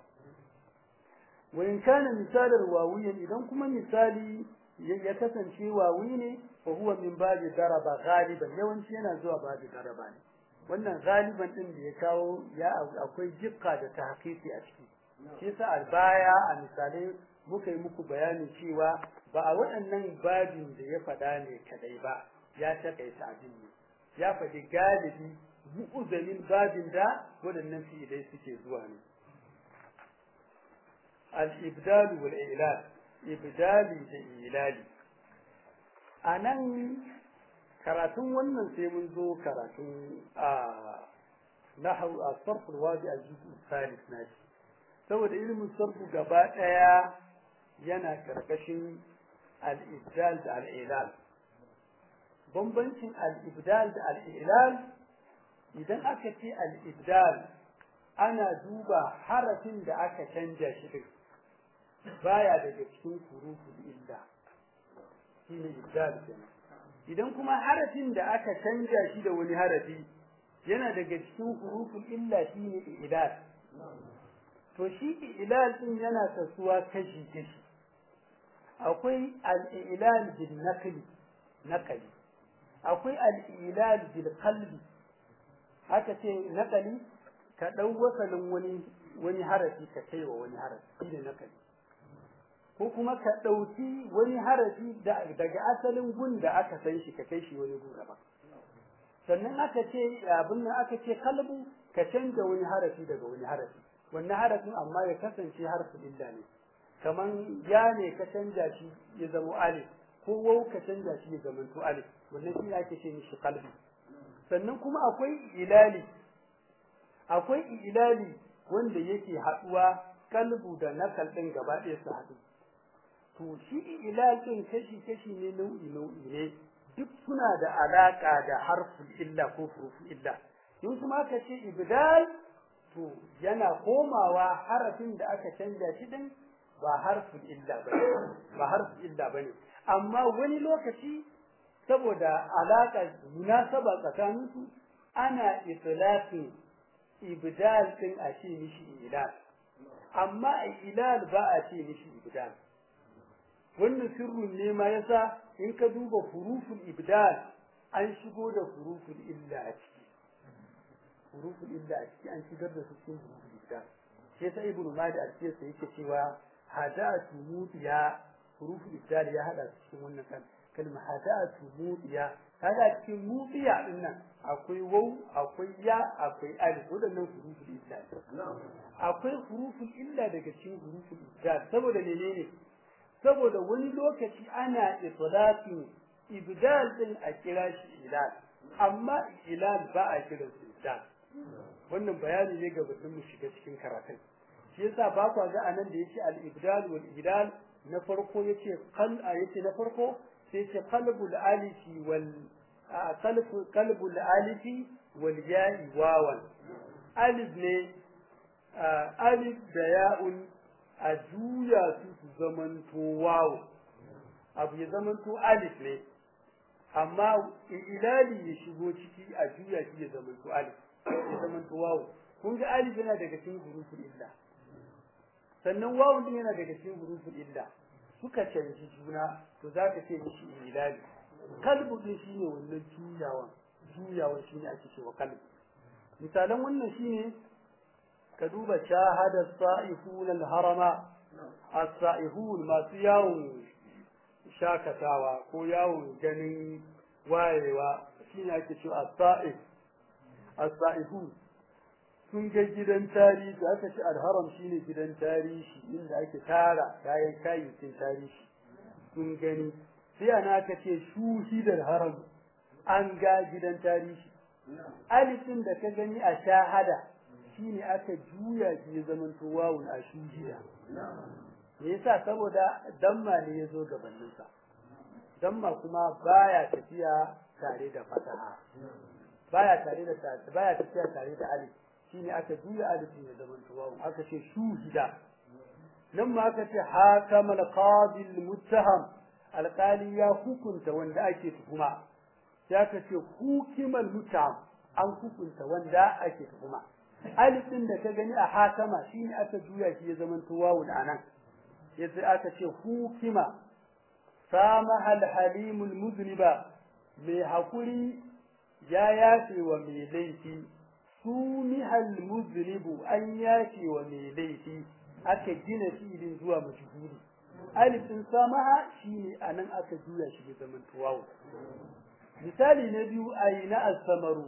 wa in kana misalar wawiyan idan kuma misali ya kasance wawi ne fa huwa min babi daraba galiban yawanci yana zuwa babi daraba ne wannan galiban din da ya kawo ya akwai jikka da tahqiqi a ciki shi yasa a baya a misalai muka yi muku bayanin cewa ba a waɗannan babin da ya faɗa ne kadai ba ya takaita abin ne ya faɗi galibi mu'uzamin babin da waɗannan fi'ilai suke zuwa ne al-ibdal wal ilal ibdali da ilali a nan karatun wannan sai mun zo karatun a nahau a sarful wadi a jizu salis na shi saboda ilimin sarfu gaba ɗaya yana karkashin al-ibdal da al-ilal bambancin al-ibdal da al-ilal idan aka ce al-ibdal ana duba harafin da aka canja shi din baya daga cikin huruful illa shine ibdal kenan idan kuma harafin da aka canja shi da wani harafi yana daga cikin huruful illa shine ilal to shi ilal din yana kasuwa kashi kashi akwai al-ilal bil naqli naqli akwai al-ilal bil qalbi haka ce naqli ka dau wasalin wani wani harafi ka kai wa wani harafi shine naqli ko kuma ka ɗauki wani harafi daga asalin gun da aka san shi ka kai shi wani gun daban sannan aka ce abin nan aka ce kalbu ka canza wani harafi daga wani harafi wannan harafin amma ya kasance harfin illa ne kaman ya ne ka canza shi ya zama alif ko wau ka canza shi ya zama to alif wannan shi ake ce mishi kalbi sannan kuma akwai ilali akwai ilali wanda yake haɗuwa kalbu da nakal ɗin gaba ɗaya su haɗu to shi ilal ɗin kashi kashi ne nau'i nau'i ne duk suna da alaƙa da harful illa ko furuful illa in kuma aka ce ibdal to yana komawa harafin da aka canja shi din ba harful illa bane ba harful illa bane amma wani lokaci saboda alaƙa munasaba tsakaninsu ana itlaqin ibdal din a ce mishi ilal amma ilal ba a ce mishi ibdal wannan sirrin ne ma yasa in ka duba huruful ibdal an shigo da huruful illa a ciki huruful illa a ciki an shigar da su cikin huruful ibdal sai sai ibnu madi a cikin sa yake cewa hadatu mudiya huruful ibdal ya hada su cikin wannan kan kalma hadatu mudiya kaga cikin mudiya din nan akwai waw akwai ya akwai alif wadannan huruful illa akwai huruful illa daga cikin huruful ibdal saboda menene saboda wani lokaci ana itlaqin ibdal din a kira shi ilal amma ilal ba a kira shi ibdal wannan bayani ne ga batun mu shiga cikin karatun shi yasa ba ku ga anan da yace al ibdal wal ibdal na farko yace qal yace na farko sai yace qalbul alifi wal qalbu qalbul alifi wal ya'i wawan alif ne alif da ya'un a juya su su zamanto wawo abu ya zamanto alif ne amma ilali ya shigo ciki a juya shi ya zamanto alif ya zamanto wawo kun ga alif yana daga cikin huruful illa sannan wawo din yana daga cikin huruful illa suka canji juna to zaka ce mishi ilali kalbu din shine wannan juyawan juyawan shine ake cewa kalbu misalan wannan shine ka duba shahada sa'ifun al-harama as-sa'ihun masu yawon shakatawa ko yawon ganin wayewa shine ake cewa as-sa'if as-sa'ihun sun ga gidan tarihi aka ce al-haram shine gidan tarihi inda ake tara kayan kayayyakin tarihi sun gani sai ana aka ce shuhidar haram an ga gidan tarihi alifin da ka gani a shahada shine aka juya shi ya zamanto wawun a shuhida me yasa saboda damma ne ya zo gabaninsa damma kuma baya tafiya tare da fataha baya tare da baya tafiya tare da alif shine aka juya alifin ya zamanto wawun aka ce shuhida nan ma aka ce hakamal qadi muttaham alqali ya hukunta wanda ake tuhuma sai aka ce hukimal muttaham an hukunta wanda ake tuhuma alif din da ka gani a hakama shine aka juya shi ya zamanto wawun anan yace aka ce hukima samaha al-halim al-muzniba mai hakuri ya yafe wa mai laifi sumiha al-muznibu an yafe wa mai laifi aka gina filin zuwa majhuli alif din samaha shine anan aka juya shi ya zamanto wawun misali na biyu ayina as-samaru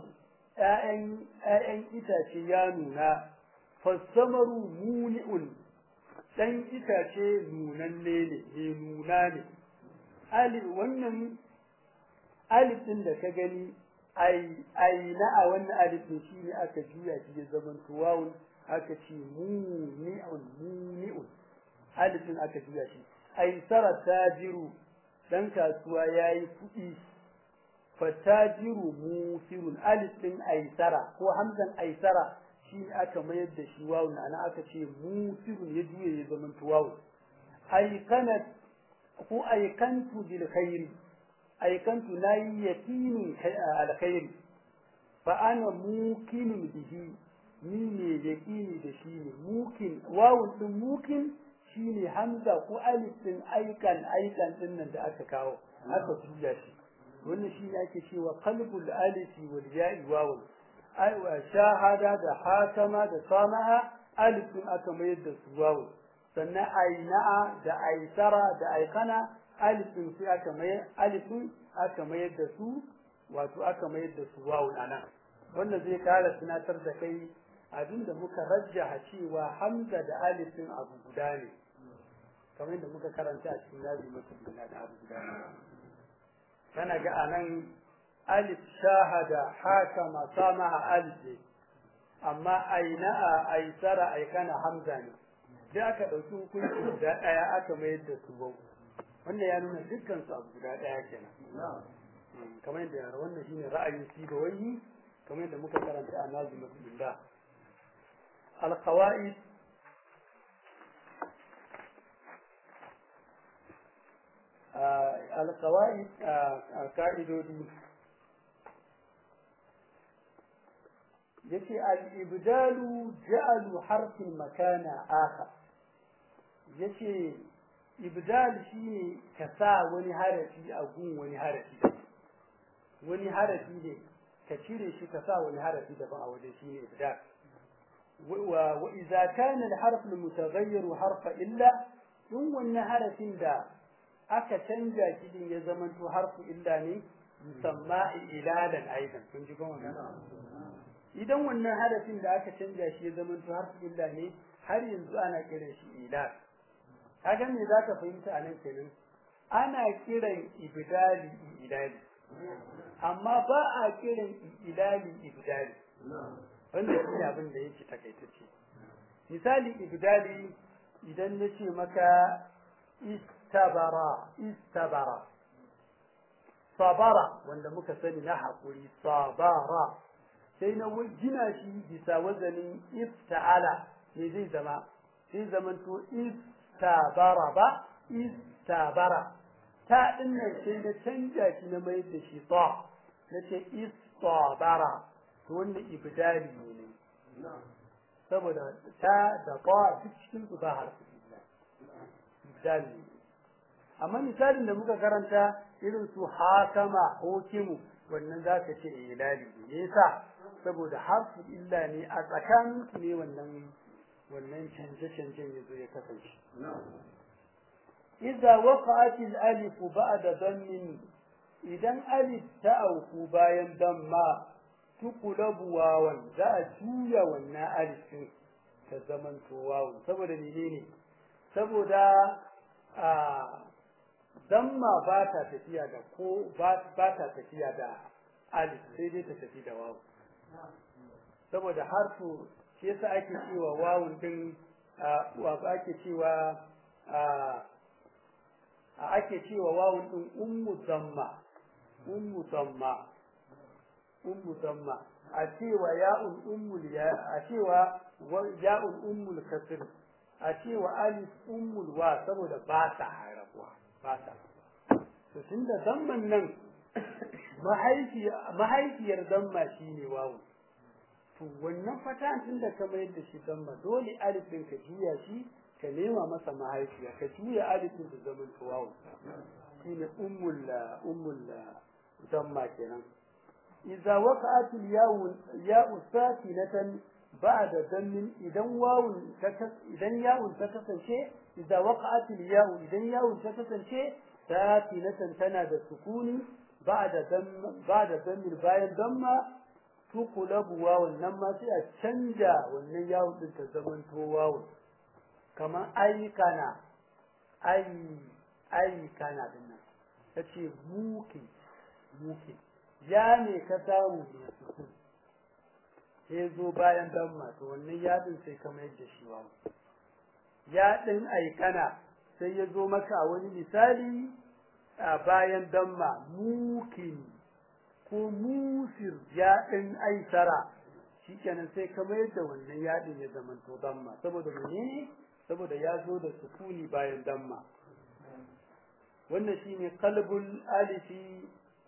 ‘ya'yan itace ya nuna, fassamaru muni'un, ɗan itace nunanne ne, ne nuna ne. Wannan alif ɗin da ka gani, aina a wannan alif ɗin shi ne aka juya shi ya zama tuwawun aka ce muni'un, muni'un. Alif ɗin aka juya shi. Aisara tajiru, ɗan kasuwa ya yi kuɗi. fatajiru musirun alif din aisara ko hamzan aisara shi aka mayar da shi wawun ana aka ce musirun ya juye ya zama tuwawu aikanat ko aikantu bil khairi aikantu nayi yaqinin alkhairi fa ana mukinun bihi ni ne yaqini da shi ne mukin wawun din mukin shine hamza ko alif din aikan aikan din nan da aka kawo aka juya shi wannan shi ne ake cewa qalbul alifi wal ya'i wawun ai wa shahada da hakama da samaha alifin aka mayar da su wawun sannan aina'a da aisara da aikana alifin sai aka mayar alifin aka mayar da su wato aka mayar da su wawun anan wannan zai kara tunatar da kai abinda muka rajjaha cewa hamza da alifin abu guda ne kamar yadda muka karanta a cikin nazi mutum da abu guda ne kana ga anan alif shahada hakama samaha alif ne amma aina'a aisara aikana hamza ne sai aka ɗauki hukunci guda ɗaya aka mayar da su bau wannan ya nuna dukkan su abu guda ɗaya kenan kamar yadda yara wannan shine ra'ayin sibawai kamar yadda muka karanta a nazi masjidillah alqawaid alqawaid ka'idodi yace al-ibdalu ja'alu harfin makana akhar yace ibdal shine ka sa wani harafi a gun wani harafi wani harafi ne ka cire shi ka sa wani harafi daban a wajen shine ibdal wa wa idza kana al-harf al-mutaghayyir harfa illa in wannan harafin da aka canja shi din ya zama to harfu illa ne musamma ilalan aidan kun ji kuma idan wannan harafin da aka canja shi ya zama to harfu illa ne har yanzu ana kiran shi ilal kaga me zaka fahimta a nan kenan ana kiran ibdali ilali amma ba a kiran ilali ibdali wanda shi abin da yake takaitacce misali ibdali idan na ce maka istabara istabara sabara wanda muka sani na haƙuri sabara sai na gina shi bisa wazanin ifta'ala ne zai zama sai zamanto istabara ba istabara ta dinnan sai na canja shi na mai da shi ta na ce istabara to wannan ibdali ne saboda ta da ta duk cikin su ba harfi ibdali amma misalin da muka karanta irin su hakama hukimu wannan za ka ce ilali ne yasa saboda harfu illa ne a tsakanin su ne wannan wannan canje-canjen ya zo ya kasance idza waqa'at al-alif ba'da dammin idan alif ta auku bayan damma tuqlabu wawan za a juya wannan alif din ta zaman to wawan saboda menene saboda a damma ba ta tafiya da ko ba ta tafiya da alif sai dai ta tafi da wawu saboda harfu shi yasa ake cewa wawun din wa ake cewa a ake cewa wawun din ummu damma ummu damma ummu damma a cewa ya'un ummul ya a cewa ya'un ummul kasr a cewa alif ummul wa saboda ba ta harabuwa ba ta to tunda damman nan mahaifiyar damma shine wawu to wannan fatan tun da ka mayar da shi damma dole alif din ka juya shi ka nema masa mahaifiya ka juya alif din da zaman to wawu shine ummul ummul damma kenan idza waqa'at al-ya'u ya'u sakinatan ba'da dammin idan wawun idan ya'un ta kasance idza waqa'at al-ya'u idan ya'un ta kasance sakinatan tana da sukuni ba'da dam ba'da dammin bayan damma tuqlabu wawun nan ma sai a canja wannan yawun din ta zaman to wawun kamar aikana ai aikana din nan tace muki muki ya ne ka samu da sukun sai zo bayan damma to wannan yadin sai ka mayar da shi wawu ya din aikana sai ya zo maka a wani misali a bayan damma mukin ko musir yaɗin aisara shikenan sai ka mayar da wannan yaɗin ya zama to damma saboda menene saboda ya zo da sukuni bayan damma wannan shine qalbul alifi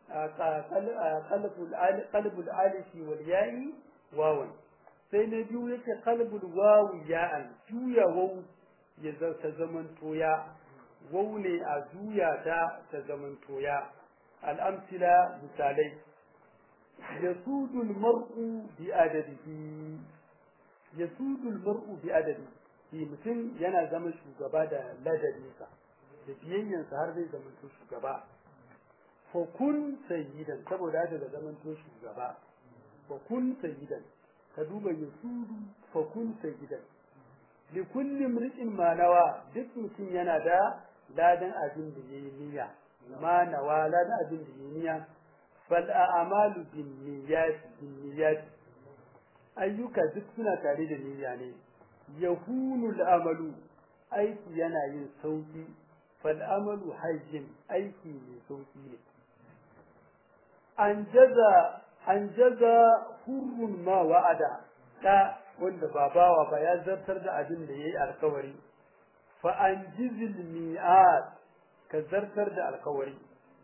qalbul alifi wal ya'i wawan sai na biyu yake qalbul wawu ya'an juya wawu ya ta zaman toya wawu ne a juya ta ta zaman toya al'amsila misalai yasudu al-mar'u bi adadihi yasudu al-mar'u bi adadi shi mutum yana zama shugaba da ladabinsa da biyayyansa har zai zama shugaba fa kun sayyidan saboda haka da zaman to shugaba fa kun sayyidan ka duba yusudu fa kun sayyidan li kulli imri'in ma nawa duk mutum yana da ladan abin da yayi niyya ma nawa ladan abin da yayi niyya fal a'malu bin niyyat bin niyyat ayyuka duk suna tare da niyya ne yahunu al'amalu aiki yana yin sauki fal amalu hayyin aiki ne sauki ne an jaza an jaza hurrun ma wa'ada da wanda ba bawa ba ya zartar da abin da yayi alkawari fa an jizil mi'at ka zartar da alkawari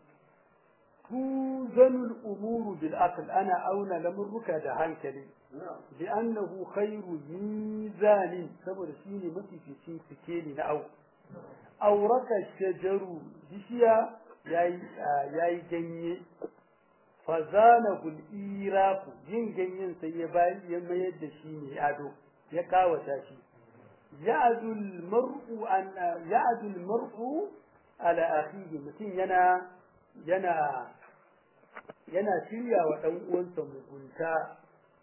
tuzanul umuru bil aql ana auna lamurruka da hankali لأنه خير ميزان saboda shine mafificin sikeli na au auraka shajaru bishiya yayi yayi ganye fazanahu al-irafu yin ganyen sai ya bayi ya mayar da shi ne ado ya kawata shi ya'du al-mar'u an ya'du al-mar'u ala akhihi mutum yana yana yana shirya wa dan uwansa mugunta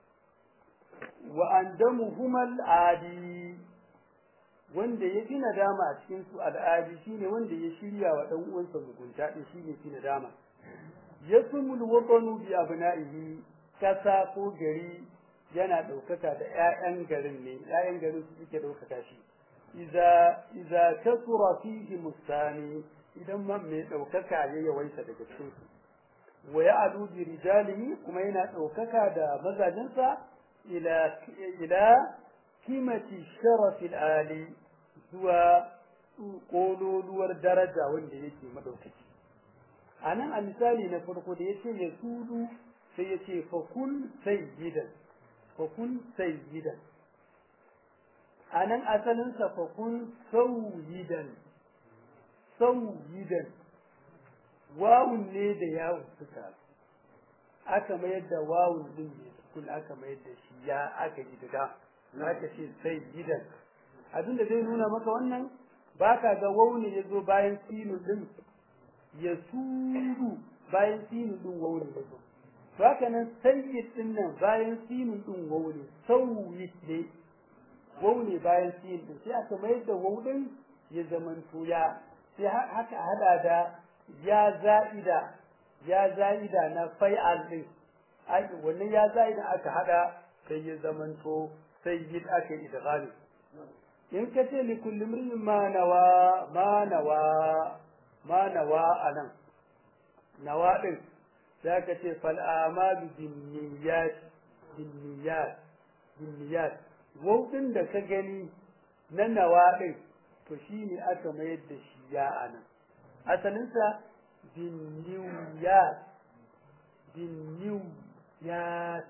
wa andamuhuma al'adi wanda ya fi nadama a cikin su al'adi shine wanda ya shirya wa dan uwansa mugunta din shine fi nadama yasmul watanu bi abna'ihi kasa ko gari yana daukaka da ƴaƴan garin ne ƴaƴan garin su suke daukaka shi idza idza kasura fihi mustani idan man mai daukaka ya yawaita daga cikin su wa ya'lu bi rijalihi kuma yana daukaka da mazajinsa إلى إلى قيمة الشرف العالي zuwa ƙololuwar daraja wanda yake madaukaki a nan a misali na farko da ya ce ya sudu sai ya ce fakun sayyidan fakun sayyidan a nan asalinsa fakun sauyidan sauyidan wawun ne da yawun suka aka mayar da wawun din ne kun aka mayar da shi ya aka yi daga aka ce sai gidan abin da zai nuna maka wannan baka ga wauni ya zo bayan sinu din ya suru bayan sinu din wauni ya zo to haka nan sayyid din nan bayan sinu din wauni sauyi ne wauni bayan sinu din sai aka mayar da waudin ya zamanto ya sai haka hada da ya za'ida ya za'ida na fai'al din wannan ya za idan aka hada sai ya zamanto sai yi aka yi idghami in ka ce li kulli imrin ma nawa ma nawa ma nawa anan nawa din za ka ce fal amalu bin niyyat bin niyyat bin niyyat wautin da ka gani na nawa din to shine aka mayar da shi ya anan asalinsa bin niyyat bin niyyat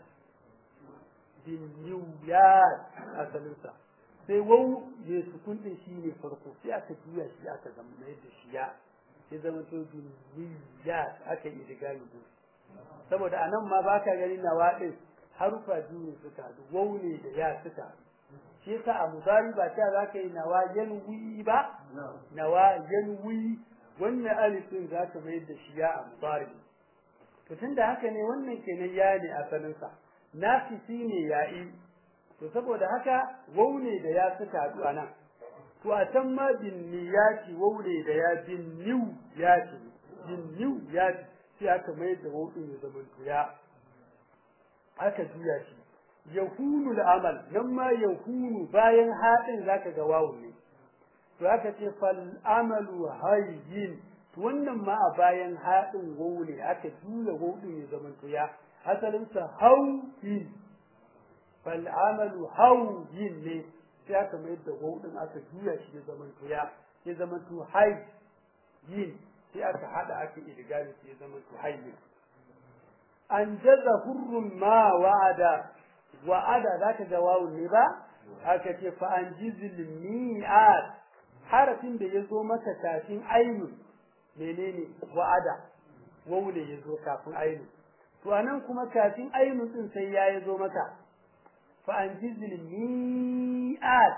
binniyat asalinsa sai wau ya sukun din shi ne farko sai aka juya shi aka zama mai da shi ya sai zama to binniyat aka yi digami din saboda anan ma baka gani nawa din harufa biyu ne suka haɗu wau ne da ya suka haɗu shi yasa a mudari ba ta za ka yi nawa yanwi ba nawa yanwi wannan alifin za ka mayar da shi ya a mudari to tunda haka ne wannan kenan ya ne asalinsa nafisi ne ya'i to saboda haka wau ne da ya suka haɗu a nan to a can ma bin niyati wau ne da ya bin niu yati bin niu yati sai aka mayar da wau ɗin ya zama ya aka juya shi yahunu amal nan ma yahunu bayan haɗin zaka ga wawu ne to aka ce fal amalu hayyin to wannan ma a bayan haɗin wawu ne aka juya wawu ɗin ya zama ya asalinsa hauyin fal amalu hauyin ne sai aka mai da wawu ɗin aka juya shi ya zama ya ya zama to hayyin sai aka haɗa aka idgami ya zama to hayyin an jaza hurrun ma wa'ada wa'ada za ka ga wawun ne ba aka ce fa an jizil mi'at harafin da ya zo maka kafin ainun menene wa'ada wawu ne ya zo kafin ainun to anan kuma kafin ainun din sai ya zo maka fa an jizil mi'at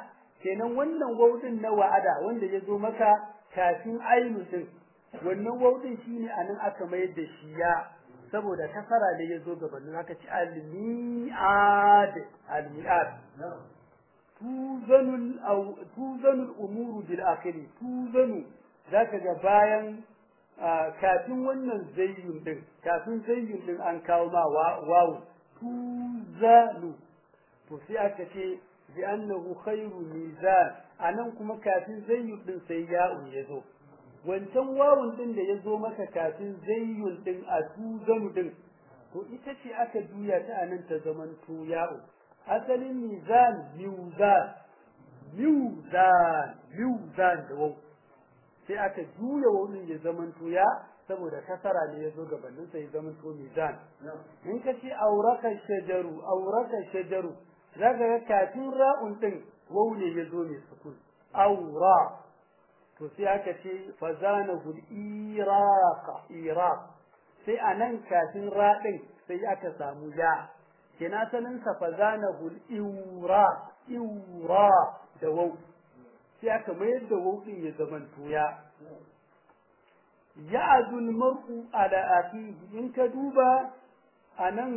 kenan wannan waudin na wa'ada wanda ya zo maka kafin ainu din wannan waudin shine anan aka mayar da shi ya saboda kasara da ya zo gabanin haka ci al-mi'ad al-mi'ad tuzanul aw tuzanul umuru bil akhiri tuzanu zaka ga bayan kafin wannan zayyun din kafin zayyun din an kawo ma wawu tuzanu to sai aka ce bi annahu khairu mizan anan kuma kafin zayyun din sai ya'un yazo wancan wawun din da yazo maka kafin zayyun din a tuzanu din to ita ce aka juya ta anan ta zaman to ya'un asalin mizan mizan mizan mizan da wawu sai aka juya wani ya zaman ya saboda kasara ne ya zo gabanin sai zaman to mizan in ka ce auraka shajaru auraka shajaru zaka ga kafin ra'un din wau ne ya zo mai sukun aura to sai aka ce fazanahu iraqa iraq sai anan kafin ra din sai aka samu ya kina sanin sa fazanahu iura iura da wau sai aka mayar da wauɗin ya zaman tuya ya'adul mar'u ala aqihi in ka duba anan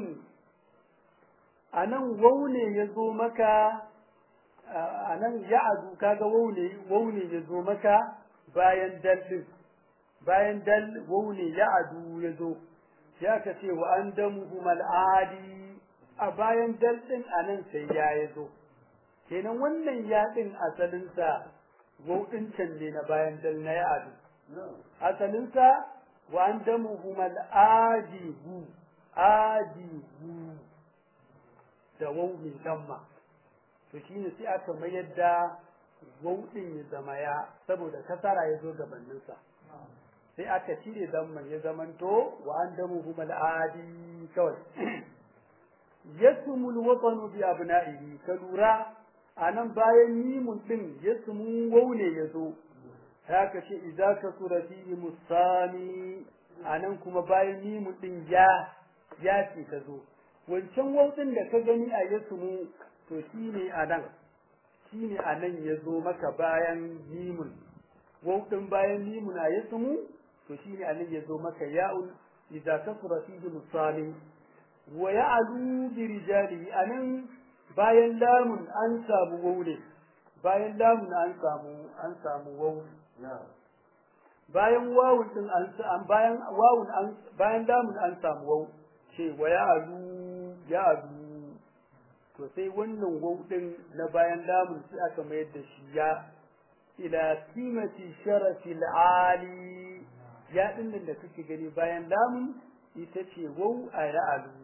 anan waune ya zo maka anan ya'adu kaga waune waune ya zo maka bayan dal bayan dal waune ya'adu ya zo sai aka ce wa an damuhum al'adi a bayan dal din anan sai ya ya zo kenan wannan yaɗin asalinsa wauɗin can ne na bayan dal na ya'adu asalinsa wa an damuhum al'adibu adibu da wau mai damma to shine sai aka mayar da wauɗin ya zama ya saboda kasara ya zo gabaninsa sai aka cire damman ya zamanto wa an damuhum al'adi kawai yasmul watanu bi abna'ihi ka lura anan bayan mimun din yasmu waune yazo haka ce idza ka surati musami anan kuma bayan mimun din ya ya ce ta zo wancan wautin da ka gani a yasmu to shine anan shine anan yazo maka bayan mimun wautin bayan mimun a yasmu to shine anan yazo maka ya'un idza ka surati musami wa ya'lu bi rijalihi anan bayan lamun an samu waule bayan lamun an samu an samu wawu bayan wawun din an bayan wawun an bayan lamun an samu wawu ce wa ya'lu ya'lu to sai wannan wawu din na bayan lamun sai aka mayar da shi ya ila kimati sharafil ali ya din da kake gani bayan lamun ita ce wawu a ya'lu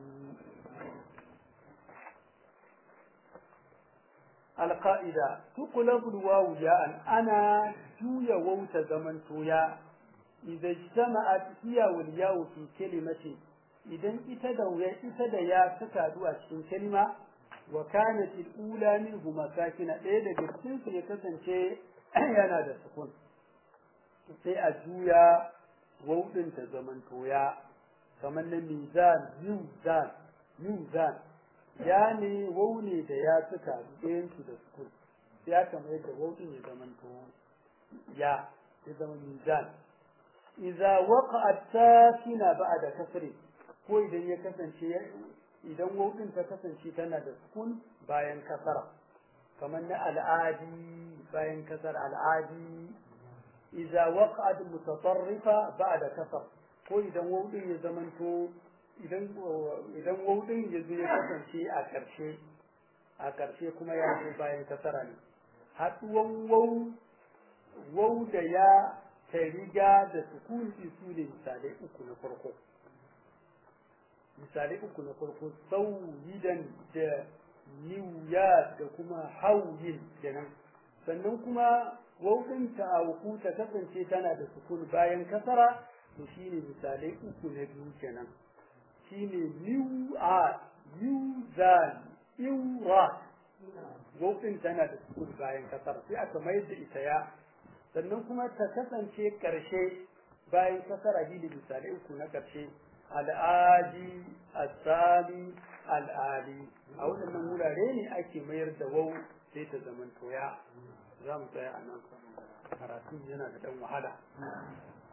القائدة تقلب الواو جاء أنا جويا ووت زمن تويا إذا اجتمعت هي والياء في كلمة إذا إتدوا إتدى يا سكادوا أشين كلمة وكانت الأولى منهما ساكنة إذا جبتين سيكسن شيء ينادى سكون sai a juya wauɗin ta zamantoya kamar na mizan mizan mizan ya ne wau ne da ya suka ɗayansu da sukun sai aka mai da wau ya zama to ya ya zama mizan idza waqa'at sakina ba'da kasri ko idan ya kasance idan wau din ta kasance tana da sukun bayan kasara kamar na al'adi bayan kasar al'adi idza waqa'at mutatarrifa ba'da kasar ko idan wau din ya zama to idan idan waudin ya zo ya kasance a ƙarshe a ƙarshe kuma ya zo bayan kasara ne haɗuwan wau wau da ya ta riga da sukuni su ne misalai uku na farko misalai uku na farko sauyidan da niwya da kuma hauyin kenan sannan kuma waudin ta auku ta kasance tana da sukun bayan kasara to shine misalai uku na biyu kenan shine new art new zan iwra gofin tana da sukun bayan kasar sai aka mayar da ita ya sannan kuma ta kasance karshe bayan kasar a da misalai uku na karshe al'adi asali al'ali a waɗannan wurare ne ake mayar da wau sai ta zama toya za mu tsaya a nan karatu yana da dan wahala